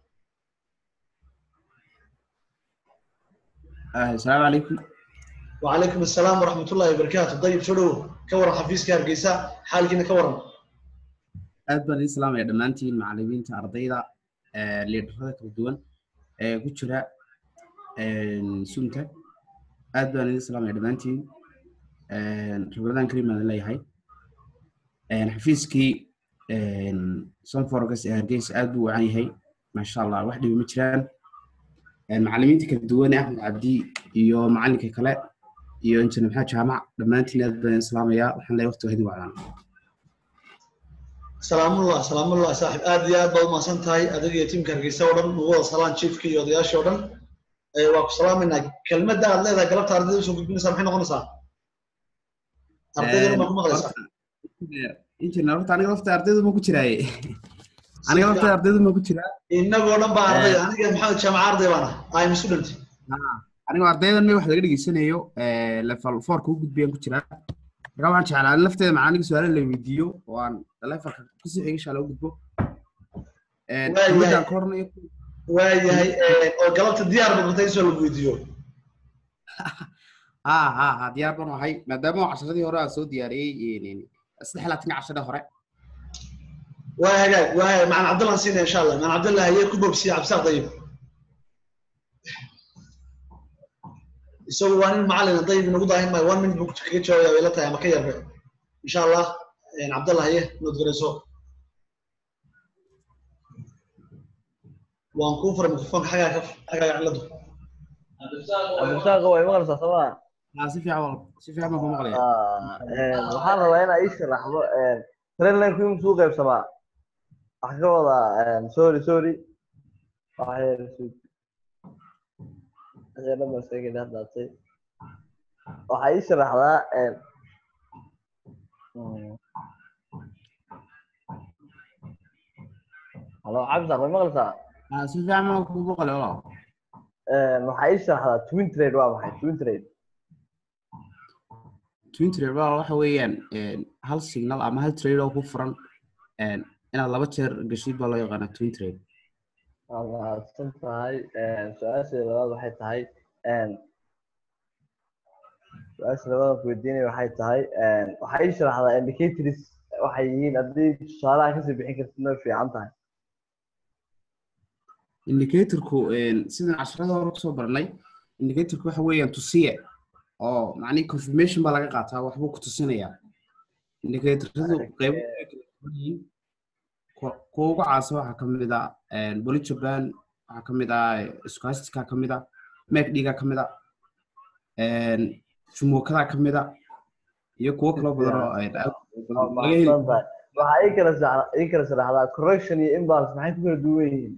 السلام عليكم وعليكم السلام ورحمة الله وبركاته طيب شو دhow ka waran xafiiska hargeysa xaalkiina ka waran aad baan idin salaamaya dhammaantiin macallimiinta ardayda ee, liidharada kala duwan ee ku jira een, sunta aad baan idin salaamaya dhammaantiin Een, rabadaan karim baan idin leeyahay Een, xafiiskii een, sonforgas ee hargeysa aad buu u wacan yahay maasha allah wax dhibi ma jiraan Een, macallimiinta kala duwan ee axmed cabdi iyo macallinka kale iyo injineer maxamed jaamac dhammaantiin aad baan idin salaamaya waxaan leeyahay waqti waa idin wacdaan salaamullah salaamullah saaxib aad iyo aad baad umahadsan tahay adiga iyo tiimka hargeysa oo dhan ugu wada salaan chiefka iyo odayaashii oo dhan Ee, waa ku salaamaynaa kelmadda aad leedahay galabta ardayda usoo gudbinaysaa maxay noqonaysaa ardayda ma ku maqlaysaa injineer horta aniga lafta ardaydu ma ku jiraaye aniga lafta ardaydu ma ku jiraa innagoo dhan baa arday aniga maxamed jaamaca arday baan ah im student aniga ardaydan me wax laga dhegeysanayo level fourka u gudbiyaan ku jiraa marka waxaan jeclaa in lafteeda macallinka su-aala la weydiiyo oo aan levelka kusii xiga insha allah u gudbo kelmadaan ka hornayo waayahay ee, oo galabta diyaar baad martay in soo lagu weydiiyo ha ha ha diyaar baan ahay maadaama casharadii hore aan soo diyaariyey saddex laatanka cashada hore waa hagaag waa hagaag macaan cabdallah aan siinaya insha allah macaan cabdallah hayee ku bogsiya cabdisaaq dayib isagu waa nin macallin dayib inagu daahin maayo one minute buu kaga jawaabaya way la tahay ama ka yarbe insha allah een, cabdallah haye nood garayso waan kuu furay mikrofoonka xagaa ka xagaaga ciladu cabdirasaaq way maqlaysaa sooma ha si fiican wal si fiican baan ku maqlaya waxaan rabaa inaa ii sharaxdo trainline ku imsuu qaybsamaa waxaa ka wadaa sorry sorry waxay dhamasegin haddaatay waxaa ii sharaxdaa halo cabdisaaq way maqlaysaa ha si fiican baan ku maqlaya walaal waxaa ii sharaxdaa twin trade waa maxay twin trade twin trade walaal waxa weeyaan een, hal signal ama hal trade oo ku furan een, inaad laba jeer gashid baa loo yaqaanaa twin trade waa mahadsan tahay su-aasha labaad waxay tahay su-aasha labaad ku weydiinaya waxay tahay waxaa ii sharaxdaa indicators waxay yihiin haddii tusaalaha kasii bixin kartid way fiican tahay indicatorku een, sidaan casharada hore kusoo baranay indicatorku waxa weeyaan tusiye oo macnihi confirmation baa laga qaataa waxbuu ku tusinayaa indicatoradu qeybo way kala duwan yihiin kuwa kuwa ugu caansan waxaa ka mid ah bolijaban waxaa ka mid ah squastica ka mid ah macdga ka mid ah jumokada ka mid ah iyo kuwo kaloo badan oo ay aad waa laga heli mahadsan tahay waxaa ii kala sharax- ii kala sharaxdaa correction iyo imbalance maxay ku kala duwan yihiin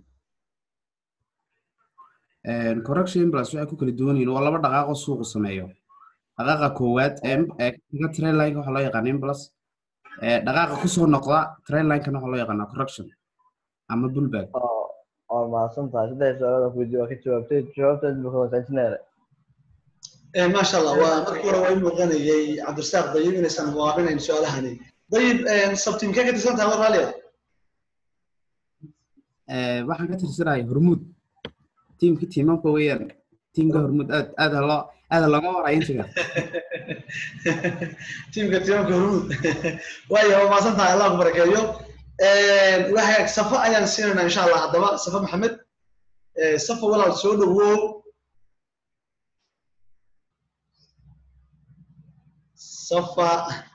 Een, correction impulse waxay ku kala duwan yihiin waa laba dhaqaaqo suuqu sameeyo dhaqaaqa koowaad ee ee kaga trainline waxaa loo yaqaana impulse ee dhaqaaqa kusoo noqda trainline-kana waxaa loo yaqaanaa correction ama pullback oo waa mahadsan tahay saddex su-aalood aan ku weydiiyey waa ka jawaabtay jawaabtaas buu kawasaajinaya Eh, maasha allah waa markii hore waa i muuqanayay cabdirasaaq dayib inaysan muwaabinayn su-aalahani dayib sabtiimkee ka tirsan tahay war raaliya Ee, waxaan ka tirsanahay hormuud tiimka tiimamka weeyaan tiimka hormuud aad aad ha loo aad ha looga waraya intiga tiimka tiimamka hormuud waayo waa maasan tahay allah ku barakeeyo waxaa safo ayaan siinaynaa insha allah haddaba safo maxamed Eh, safo walaal soo dhawow safa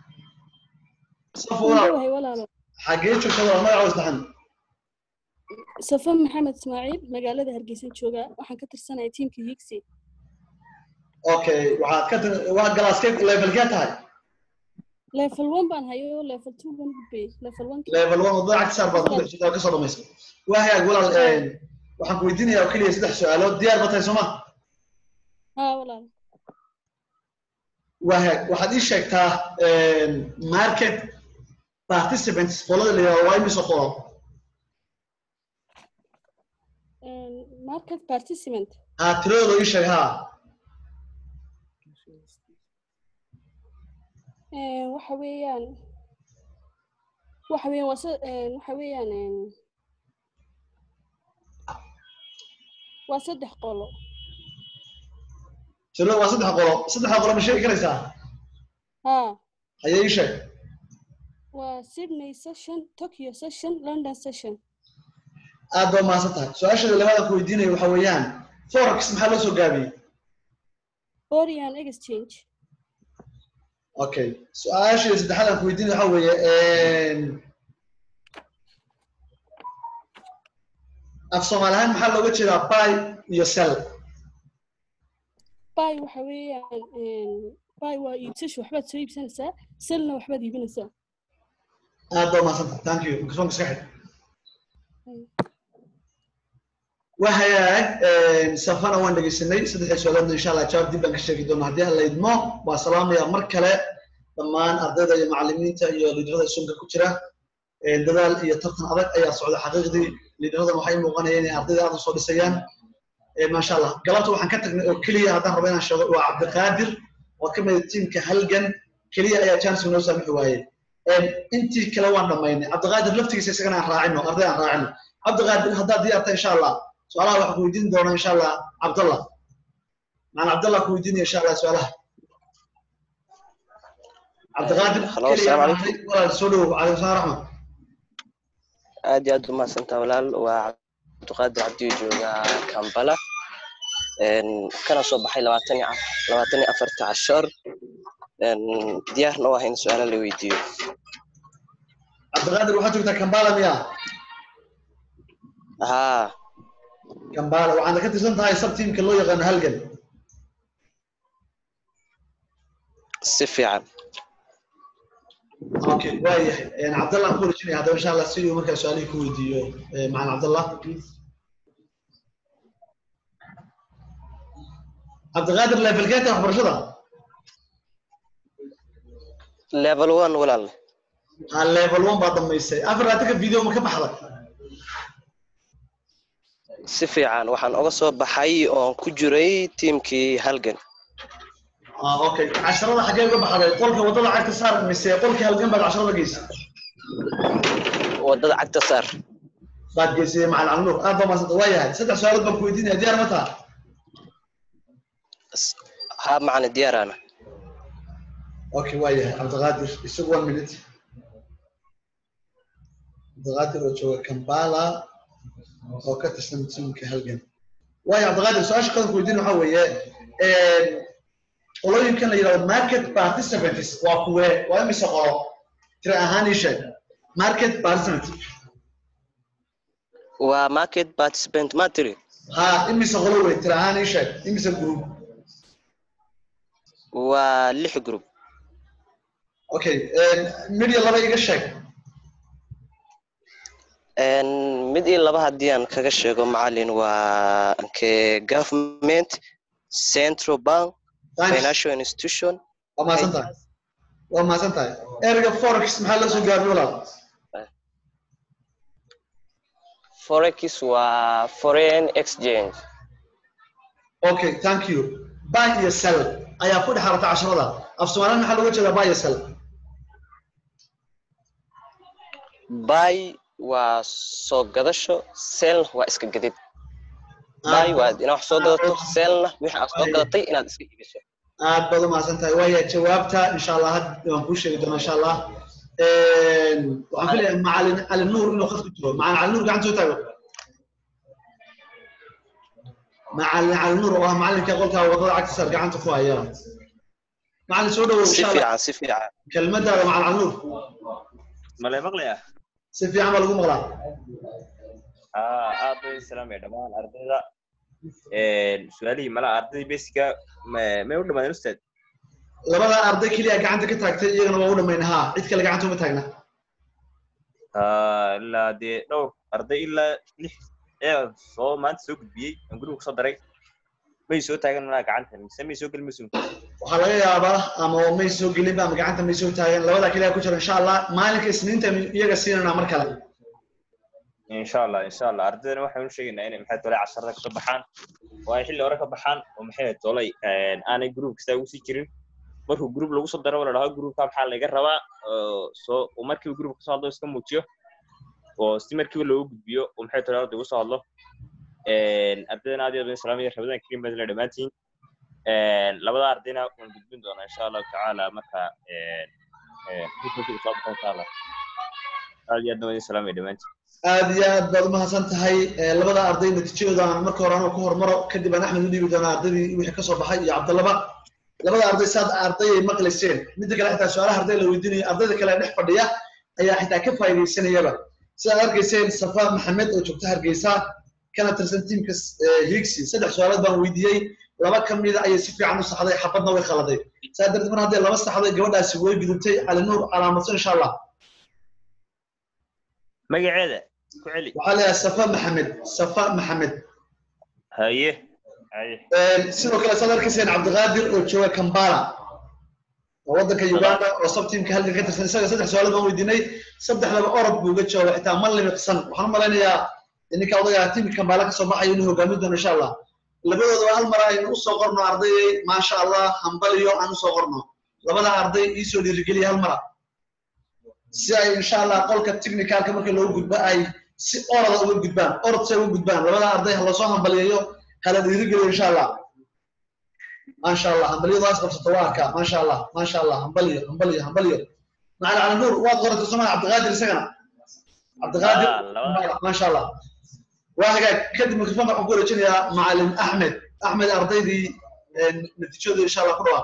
safa walaal wahay walaalo xagee joogta walaal magaca saxan safa maxamed ismaaciil magaalada hargeysan joogaa waxaan ka tirsanahay tiimka higsi okay waxaad ka tir- waa galaaskee levelkee tahay level one baan hayo level two baan gudbay level one level one wadada cagta saar baad ku dhex jirtaa kasoo dhamaysay waa hagaag walaal een, waxaan ku weydiinayaa oo keliya saddex su-aalood diyaar ba tahay sooma haa walaal waa hagaag waxaad ii sheegtaa een, market participants qolada la yidhahdo waa imise qolo Een, market participant haa tiradooda ii sheeg haa Een, waxa weeyaan waxa weeyaan waa sa- een, waxa weeyaan een, waa saddex qolo tirada waa saddex qolo saddexda qolo ma sheegi karaysaa haa hayee ii sheeg waa sydney session tokyo session london session aad baa mahadsan tahay su-aasheeda labaad aan ku weydiinayo waxa weeyaan forex maxaa loo soo gaabiyey foreign exchange okay su-aasheeda saddexaad aan ku weydiinayo waxa weeye een, af soomaali ahaan maxaa looga jeedaa buy iyo sell buy waxa weeyaan een, buy waa iibsasho waxbaad soo iibsanaysaa sellna waxbaad iibinaysaa aad baa mahadsan tahay thank you mikrofonka iska xidh waa hagaag een, safana waan dhegeysanay saddexdii su-aaloodna insha allah jawaab dib baan ka sheegi doonaa haddii aan la idmo waa salaamaya mar kale dhammaan ardayda iyo macallimiinta iyo liidarada sunka ku jira Een, dadaal iyo tartan adag ayaa socda xaqiiqdii liidaradan waxay muuqanaya inay ardayda aad u soo dhisayaan Een, maasha allah galabta waxaan ka tagnay oo keliya haddaan rabo inaan sheego waa cabdiqaadir oo ka mid ah tiimka halgan keliya ayaa chance noo saamixi waayey Een, intii kale waan dhammaynay cabdiqaadir laftigiisa isagana aan raacino arday aan raacino cabdiqaadir haddaad diyaarta insha allah su-aalaha waxaan ku weydiin doonaa insha allah cabdallah macalin cabdallah ku weydiinaya insha allah su-aalaha cabdiqaadir Hello, keliya assalaamu aan raacay. walaal soo dhawow calaykum salaam raxmat aad iyo aad u mahadsantaa walaal waa cabdiqaadir cabdiyo jooga kampala Een, kana soo baxay labaatan iyo af- labaatan iyo afarta cashoor Een, diyaarna u ah in su-aalo la weydiiyo cabdiqaadir waxaad joogtaa kambala miya haa kambala waxaana ka tirsan tahay sab tiimka loo yaqaano halgan si fiican okay waayahay Een, cabdallah aan ku wareejinaya haddaba insha allah si uu markaa su-aalihii ku weydiiyo eh, macalin cabdallah cabdiqaadir levelkeeta waxbarashada level one walaal ha level one baa dhammaysay afar laatanka video ma ka baxda si fiican waxaan oga soo baxay oon ku jiray tiimkii halgan ah okay casharada xagee uga baxday qolka wadada cagta saar mise qolka halgan baad casharada geysay wadada cagta saar baad geysay macal alnuur aad baa maasanta waa yahay saddex su-aalood baan ku weydiinaya diyaar ma taha ha macna diyaarana okay waa yahay cabdiqaadir isagu one minute cabdiqaadir oo jooga kampala oo ka tirsan tiimka halgan waayo cabdiqaadir su-aasha qadan ku weydiin waxaa weeye qolooyinkan la yidhahdo market participants waa kuwe waa imise qolo tira ahaan ii sheeg market participant waa market participant ma tiri ha imise qolo wey tira ahaan ii sheeg imise group waa lix group okay media laba iga sheeg mid iyo laba haddii aan kaga sheego macalin waa nke government central bank financial institution waa mahadsan tahay waa mahadsan tahay ereyga forex maxaa loo soo gaabin walaal forex waa foreign exchange okay thank you buy iyo sell ayaa ku dhex harata casharada af soomaaliyan maxaa looga jeedaa buy iyo sell buy waa soo gadasho sell waa iska gadid buy waa inaad wax soo gadato sellna wixii aad soo gadatay inaad iska iibiso aad baad u mahadsan tahay waaya jawaabta insha allah had waan kuu sheegi doonaa insha allah waxaan filayaa macalin cali nuur inuu khad ku jiro macalin cali nuur gacanta soo taago macalin cali nuur oo ah macalinka qolka wadada cagta sar gacanta ku haya macalin soo dhawow si insha allah fiican si fiican kelmadaada macalin cali nuur male maqlaya si fiican baa lagu maqlaa aa aad bay salaamaya dhammaan ardayda su-aalihii mala ardaydii basica may u dhamaadeen ustaad labada arday keliya gacanta ka taagtay iyagana waa u dhamayna ha cid kale gacanta uma taagna Ah, ilaa dee dhowr arday ilaa lix ee soo maanta soo gudbiyey aan guriga kusoo daray may soo taagan malaa gacanta mise may soo gelin masun waxaa laga yaabaa ama may soo gelinba ama gacanta may soo taagan labada keliya ku jira insha allah maalinka isniinta iyaga siinanaa mar kale insha allah insha allah ardaydana waxaan u sheegaynaa inay maxay tolay casharada kasoo baxaan oo ay xilli hore ka baxaan oo maxay tolay aanay group kasta ugu sii jirin markuu group lagu soo daro la dhaho groupka maxaa laga rabaa oo soo oo markiiba group kasoo hadlo iska muujiyo oo si markiiba loogu gudbiyo oo maxay tolay arday ugu soo hadlo ardaydana aad iyo aad salaamaya rabadaan karim baad la dhammaantiin labada ardayna waan gudbin doonaa insha allahu tacaala marka groupka soo baxo insha allah aad iyo aad waan salaamaya dhammaantiin aad iyo aad baad u mahadsan tahay Eh, labada arday natiijadooda aan marka hore anoo ku hormaro kadib aan axmed u dhiibi doonaa ardaydii wixii kasoo baxay iyo cabdallaba labada arday saad ardayay maqlayseen midda kale xitaa su-aalaha arday la weydiinayo ardayda kale dhex fadhiya ayaa xitaa ka faa'iidaysanayaba sidaad arkayseen safa maxamed oo joogta hargeysa kana tirsan tiimka eh, higsi saddex su-aalood baan weydiiyey laba ka mida ayay si fiican u saxday xabadna way khaladay saa darteed mar hadday laba saxday gabadhaasi way gudubtay cali nuur calaamadso insha allah magaceeda ku celi waxaa leeyahay safa maxamed safa maxamed haye haye sidoo kale saad arkayseen cabdiqaadir oo jooga kambala oo waddanka uganda oo sabtiimka halkan ka tirsan isaga saddex su-aalood baan weydiinay saddexdaba orod buu uga jooga xitaa ma limiqsan waxaan u malaynayaa ninka odaga tiimka kambala kasoo baxayo inuu hogaamin doono insha allah labadoodaba hal mar aynu usoo qorno ardayay maasha allah hambaliyo aan usoo qorno labada arday iisoo dhiirigeliya hal mara si ay insha allah qolka technicalka marka loo gudbo ay si orada uga gudbaan orod si ay uga gudbaan labada arday ha lasoo hambaliyayo hala dhiirigeliyo insha allah maasha allah hambaliyadaas qabsato waa arkaa maasha allah maasha allah hambaliyo hambaliyo hambaliyo macala cali nuur waad qoratay somaa cabdiqaadir isagana cabdiqaadir maasha allah waa hagaag kadib mikrofoonka waxaan ku wareejinayaa macalin axmed axmed ardaydii natiijadooda insha allah ku dhawaaq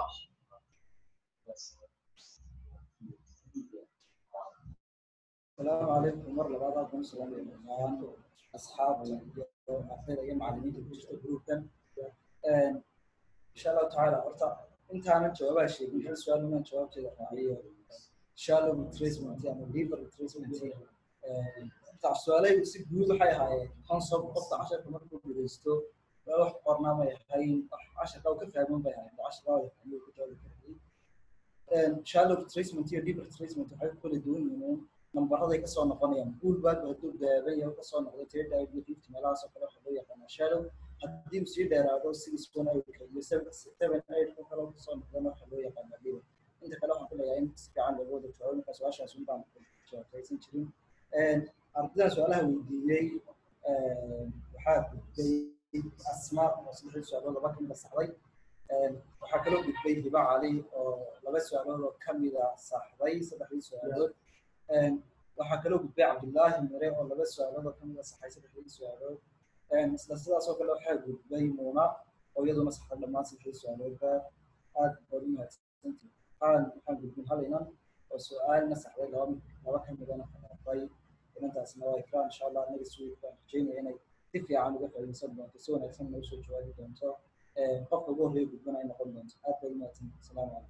السلام عليكم مرة بعد أقوم السلام عليكم أصحاب أخيرا يا معلمين في جروب كان إن شاء الله تعالى أرتا أنت أنا جواب شيء من هذا السؤال من جواب كذا راعي إن شاء الله بتريسمنت يعني ليفر بتريسمنت بتاع السؤالين بس جروب حي هاي خمسة قطع عشرة كمان كل بيستو روح برنامج هاي عشرة أو كيف من بيها عشرة أو كيف إن شاء الله بتريسمنت هي ليفر بتريسمنت وحي كل دون نمبرada ka soo noqonayaan pool bag hadduu gaabay oo ka soo noqday tiro dive fifty meelahaas oo kale waxa loo yaqaanaa shadow haddii uu sii dheeraado six one eight iyo seven seven eight oo kale kusoo noqdana waxaa loo yaqaanaa dhiba inta kale waxaan filayaa in si fiican looga wada jawaabo marka su-aashaas un baan jawaabtaysan jirin ardaydan su-aalaha weydiiyey waxaa gudbay asma oo saddexdii su-aalood laba kamida saxday waxaa kaloo gudbay hiba cali oo laba su-aalood oo kamida saxday saddexdii su-aalood waxaa kaloo gudbay cabdullaahi mire oo laba su-aalood oo kamida saxay saddexdii su-aalood isla sidaas oo kale waxaa gudbay muuna oo iyaduna saxday dhammaan saddexdii su-aaloodba aad baad u mahadsantihin waxaan waxaan gudbin hal inan oo su-aalna saxday laba laba kamidana khalaafay inantaasna waa ikraan insha allah next week baan rajeynaya inay si fiican uga faa'iidaysan doonto si wanaagsan noogu soo jawaabi doonto qofka ugu horreeya gudbana ay noqon doonto aad baad u mahadsantihin asalaamu calaykum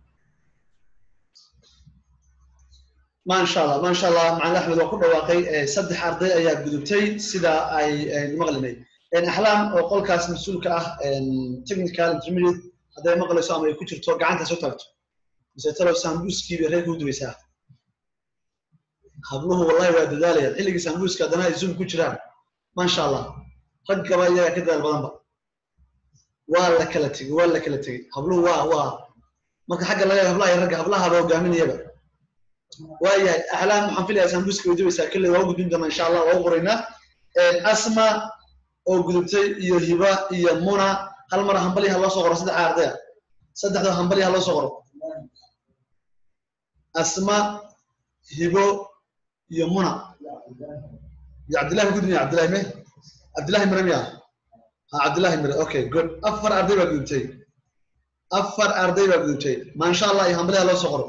ما شاء الله ما شاء الله معنا احمد وكل واقعي صدح ارضي ايا غدبتي سدا اي مقلني ان احلام او قولكاس مسؤولك اه ان تكنيكال انترميديت هذا مقلسو ama ay ku jirto gacanta soo taagto mise talo sambuskii bay reer ku duwaysaa habluhu wallahi waa dadaalayaan xilligii sambuska haddana ay zoom ku jiraan maasha allah rag gaba iyaga ka dadaal badanba waa la kala tegey waa la kala tegey habluhu waa waa marka xagga laga hablaha iyo ragga hablaha ba hogaaminayaba waayahay axlaam waxaan filayaa sambuska way dubaysaa kalley waa u gudbin doonaa insha allah waa u qoraynaa asma oo gudubtay iyo hiba iyo muna hal mar hambali ha loo soo qoro saddexa ardaya saddexda hambali ha loo soo qoro asma hibo iyo muna iyo cabdillahi gudmiya cabdillahi me cabdillahi mire miya ha cabdillahi mire okay good afar arday baa gudubtay afar arday baa gudubtay maasha allah iyo hambali ha loo soo qoro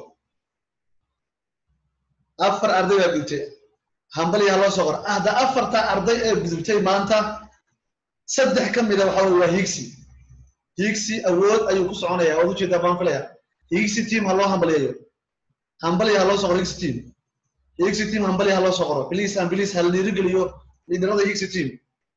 afar arday baa gudubtay hambali ha loo soo qoro hadda afarta arday ee gudubtay maanta saddex ka mida waxa weye waa higsi higsi awood ayuu ku soconaya waad ujeedaa baan filaya higsi team ha loo hambaliyayo hambali ha loo soo qoro higsi team higsi team hambali ha loo soo qoro please and please ha la dhiirigeliyo liidarada higsi team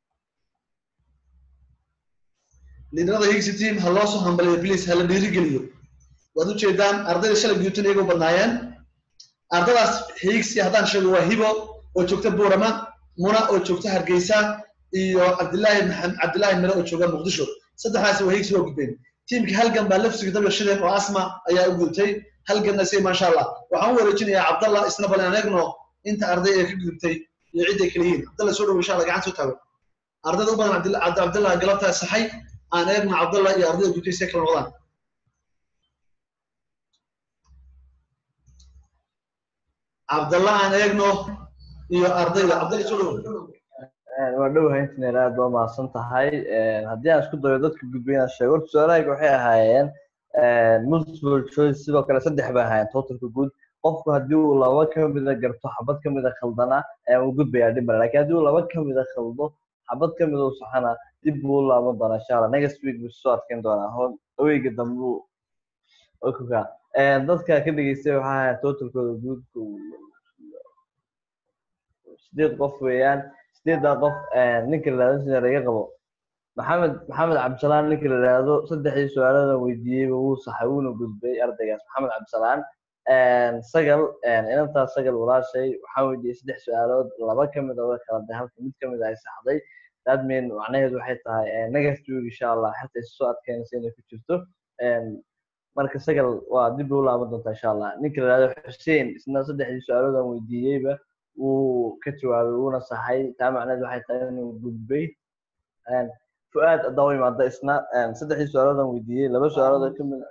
liidarada higsi team ha loo soo hambaliyo please ha la dhiirigeliyo waad ujeedaan ardayda shalay gudubtan iyagoo badnaayeen ardadaas higsi haddaan sheego waa hibo oo joogta buurama muna oo joogta hargeysa iyo cabdillaahi maxamed cabdillaahi mire oo jooga muqdisho saddexdaasi waa higsi waa gudbeen tiimka halgan baa lafsiga dabla shideen oo asma ayaa u gudubtay halganna si maasha allah waxaan u wareejinayaa cabdallah isna bal aan eegno inta arday ee ka gudubtay iyo cidday kala yihiin cabdallah soo dhow insha allah gacan soo taago ardayda u badan cabdillah cabdallah galabtaa saxay aan eegno cabdallah iyo ardayda gudubtay si kala noqdaan cabdallah aan eegno iyo ardayda cabdallah soo dhow waa dhowahay intineer aad baa mahadsan tahay haddii aan isku dayo dadka gudbay inaan sheego horta su-aalahayga waxay ahaayeen multiple choice sidoo kale saddex bay ahaayeen totalka guud qofku haddii uu laba ka mida garto xabad ka mida khaldana uu gudbayaa dhib male lakin haddii uu laba ka mida khaldo xabad ka mida uu saxana dib buu u laaban doonaa insha allah next week buu soo adkeyn doonaa hon aweyga dambe okuka dadka ka dhegeystay waxaa ahaayeen totalkooda guudku sideed qof weeyaan sideeddaa qof ninka la yihahdo sina laga qabo maxamed maxamed cabdisalaan ninka la yihahdo saddexdii su-aaladan weydiiyeyba wuu saxay wuuna gudbay ardaygaas maxamed cabdisalaan sagal inantaas sagal walaashay waxaan weydiiyey saddex su-aalood laba ka mid a way kaladay halka mid ka mid a ay saxday that mean macnaheedu waxay tahay next week insha allah xataa isu soo adkeynaysa inay ku jirto marka sagal waa dib u laaban doontaa insha allah ninka la yihahdo xuseen isna saddexdii su-aalodan weydiiyeyba wuu ka jawaabay wuuna saxay taa macneed waxay tahay inuu gudbay fu'aad haddaa u imaada isna saddexdii su-aaloodan weydiiyey laba su-aalood oo kamid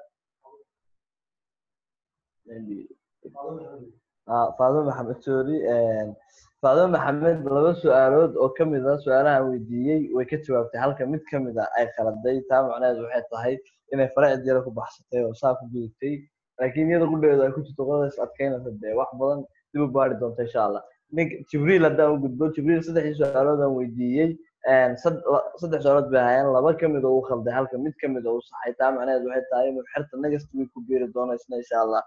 faadimo maxamed sorry faadimo maxamed laba su-aalood oo kamid a su-aalahan weydiiyey way ka jawaabtay halka mid kamid a ay khaladay taa macneed waxay tahay inay faracid yaro ku baxsatay oo saa ku gudubtay laakiin iyada qudheedu ay ku jirto qodadaas adkeynaysa dee wax badan dib u baari doonta insha allah nink jibriil haddaan u gudbo jibriil saddexdii su-aaloodan weydiiyey saddex su-aalood bay ahaayeen laba kamid oo uu khalday halka mid kamid oo uu saxay taa macnaheed waxay tahay inuu xerta next week ku biiri doono isna insha allah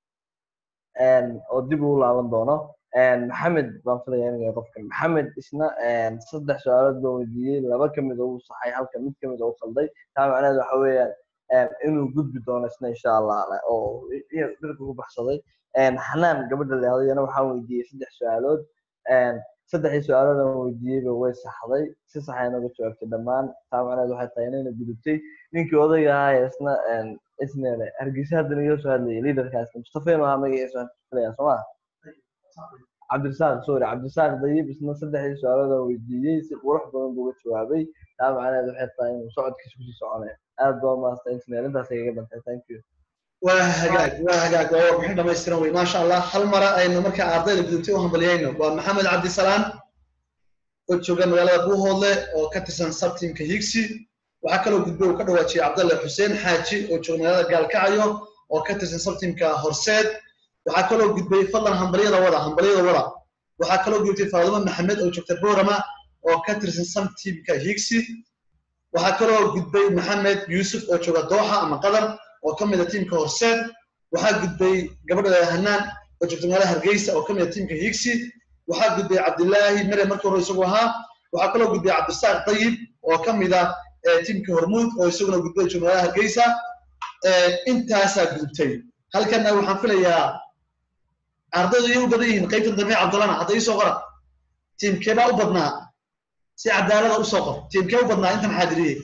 oo dib uu laaban doono maxamed baan filaya inuu yahay qofkan maxamed isna saddex su-aalood baan weydiiyey laba kamid oo uu saxay halka mid kamid oo uu khalday taa macnaheed waxa weeyaan inuu gudbi doono isna insha allah oo dhirka ku baxsaday xanaan gabadha leedo iyana waxaan weydiiyey saddex su-aalood saddexdii su-aaladan weydiiyeyba way saxday si saxay naga jawaabtay dhammaan taa macnaheed waxay tahay inayna gudubtay ninkii odayga ahaa ee isna isneele hargeysa haddana iga soo hadlayay liidarkaas mustafa inuu ahaa magaciisa filaya soo maa cabdirasaaq sorry cabdirasaaq dayib isna saddexdii su-aaladan weydiiyey si qurux badan buu uga jawaabay taa macnaheed waxay tahay inuu socodkiisa kusii soconaya aad baa maasta injineer intaas igaga dhantay thank you waa hagaag waa hagaag waa warbixin dhamaystiran wey maasha allah hal mara aynu markaa ardayda gudubtay u hambaliyayno waa maxamed cabdisalaan oo jooga magaalada buuhoodle oo ka tirsan sabtiimka higsi waxaa kaloo gudbay uu ka dhawaajiyey cabdalle xuseen xaaji oo jooga magaalada gaalkacyo oo ka tirsan sabtiimka horseed waxaa kaloo gudbay fadlan hambalyada wada hambalyada wada waxaa kaloo gudbtay faadimo maxamed oo joogta boorama oo ka tirsan sabtiimka higsi waxaa kaloo gudbay maxamed yuusuf oo jooga dooxa ama qatar oo ka mida tiimka horseed waxaa gudbay gabadha hanaan oo joogta magaalada hargeysa oo ka mida tiimka higsi waxaa gudbay cabdilaahi mere markii hore isagu ahaa waxaa kaloo gudbay cabdisaaq dayib oo ka mida tiimka hormuud oo isaguna gudbay joogta magaalada hargeysa intaasaa gudubtay halkana waxaan filayaa ardaydu iyay u badan yihiin qaybtan dambe cabdulana hadda iisoo qora tiimkeebaa u badnaa si cadaalada usoo qor tiimkee u badnaa intan xaadiriyey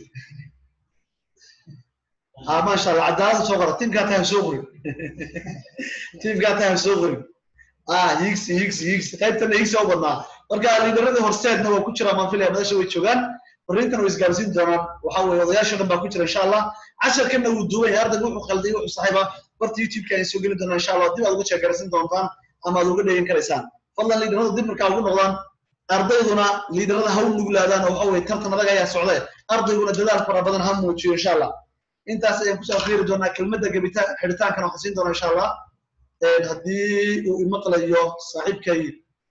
ha maasha allah cadaalada soo qora tiimkaa tahay soo qorin tiimkaa tahay soo qorin ah higsi higsi higsi qaybtana higsi u badnaa marka liidaradii horseedna waa ku jira maan filaya madasha way joogaan fariintan way isgaarsiin doonaan waxa weeye odayaasha dhan baa ku jira insha allah casharkana wuu duuban yahay ardayga wuxuu qalday wuxuu saxiiba barta youtube-ka ayaan soo geli doonaa insha allah dib aad uga sheegaraysan doontaan ama aad uga dhegan karaysaan fadlan liidarada dib markaa ugu noqdaan ardayduna liidarada ha u nuglaadaan oo waxa weye tartan adag ayaa socdee ardayguna dadaal fara badan ha muujiyo insha allah intaas ayaan kusoo akhriiri doonaa kelmadda gebita xidhitaankana waxaan siin doonaa insha allah haddii uu imaqlayo saaxiibkay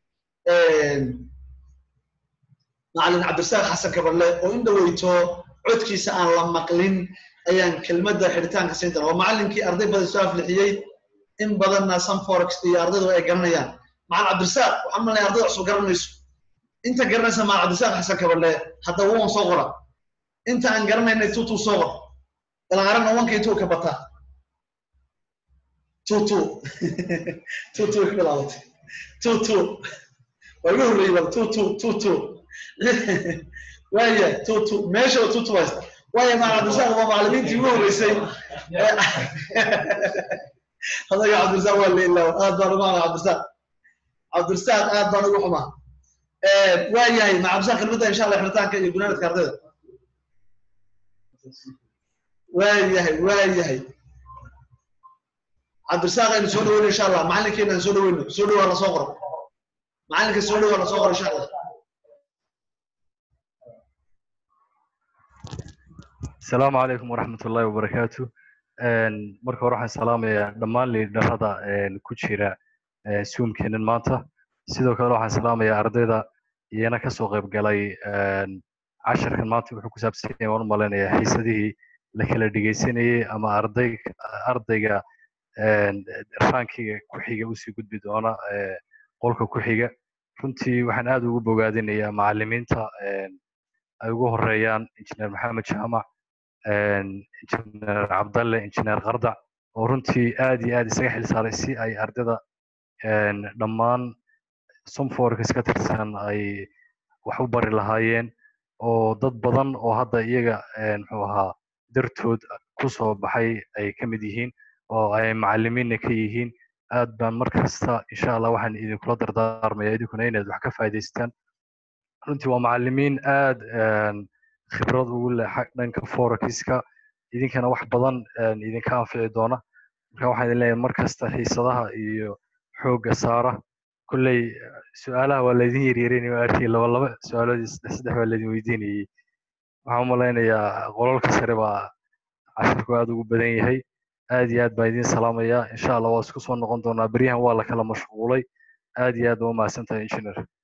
macalin cabdirasaaq xasan kabarle oo in dhaweyto codkiisa aan la maqlin ayaan kelmadda xidhitaanka siin doonaa waa macalinkii arday badan soo aflixiyey in badanna sunforex iyo ardaydu ay garanayaan macalin cabdirasaaq waxaan malnay ardayda cusub garanayso inta garanaysa macalin cabdirasaaq xasan kabarle hadda wuun soo qora inta aan garanaynay tutuu soo qor ilaaarana wanka intuu ka bata tutu tutu way ku bilaabatay tutu waa igu horreeyey bal tutu tutu waaya tutu meeshaba tutu haysta waaya macalabdisaaq waa macalimiintii ugu horreysay adaga cabdirasaaq waa leilaaw aad baan ugu xumaa cabdirasaaq cabdirasaaq aad baan ugu xumaa waa yahay ma cabdirasaaq kelmadda insha allah xiritaanka iyo gunaanadka ardayda waayahay waayahay cabdirasaaq aynu soo dhaweyno insha allah macalinkeena aan soo dhaweyno soo dhawaa lasoo qoro macalinka soo dhawaa lasoo qoro insha allah asalaamu calaykum waraxmat ullahi wabarakaatu marka hore waxaan salaamayaa dhammaan liidharada ku jira zoomkeenan maanta sidoo kale waxaan salaamayaa ardayda iyana kasoo qayb galay casharkan maanta wuxuu ku saabsan yahay waan u malaynayaa xiisadihii la kala dhegeysanayey ama arday ardayga rankiga ku xiga usii gudbi doona qolka ku xiga runtii waxaan aad ugu bogaadinayaa macalimiinta ay ugu horeeyaan injineer maxamed jaamac injineer cabdalle injineer qardac oo runtii aad iyo aad isaga xil saaray si ay ardayda dhammaan somforks ka tirsan ay wax u bari lahaayeen oo dad badan oo hadda iyaga muxuu ahaa dartood ku soo baxay ay ka mid yihiin oo ay macalimiinna ka yihiin aad baan mar kasta insha allah waxaan idinkula dardaarmaya idinkuna inaad wax ka faa'iidaystaan runtii waa macalimiin aad khibrad ugu leh dhanka forexiska idinkana wax badan idinka anfici doona marka waxaan idin leeyahay mar kasta xiisadaha iyo xoogga saara kolley su-aalaha waa laydin yaryareynaya waa arkay laba laba su-aalood iyo saddex saddex baa laydin weydiinayay waxaan u malaynayaa qolalka sare baa casharku aad ugu badan yahay aad iyo aad baan idin salaamayaa insha allah waa isku soo noqon doonaa beryahan waa la kala mashquulay aad iyo aad baa umahadsan tahay engineer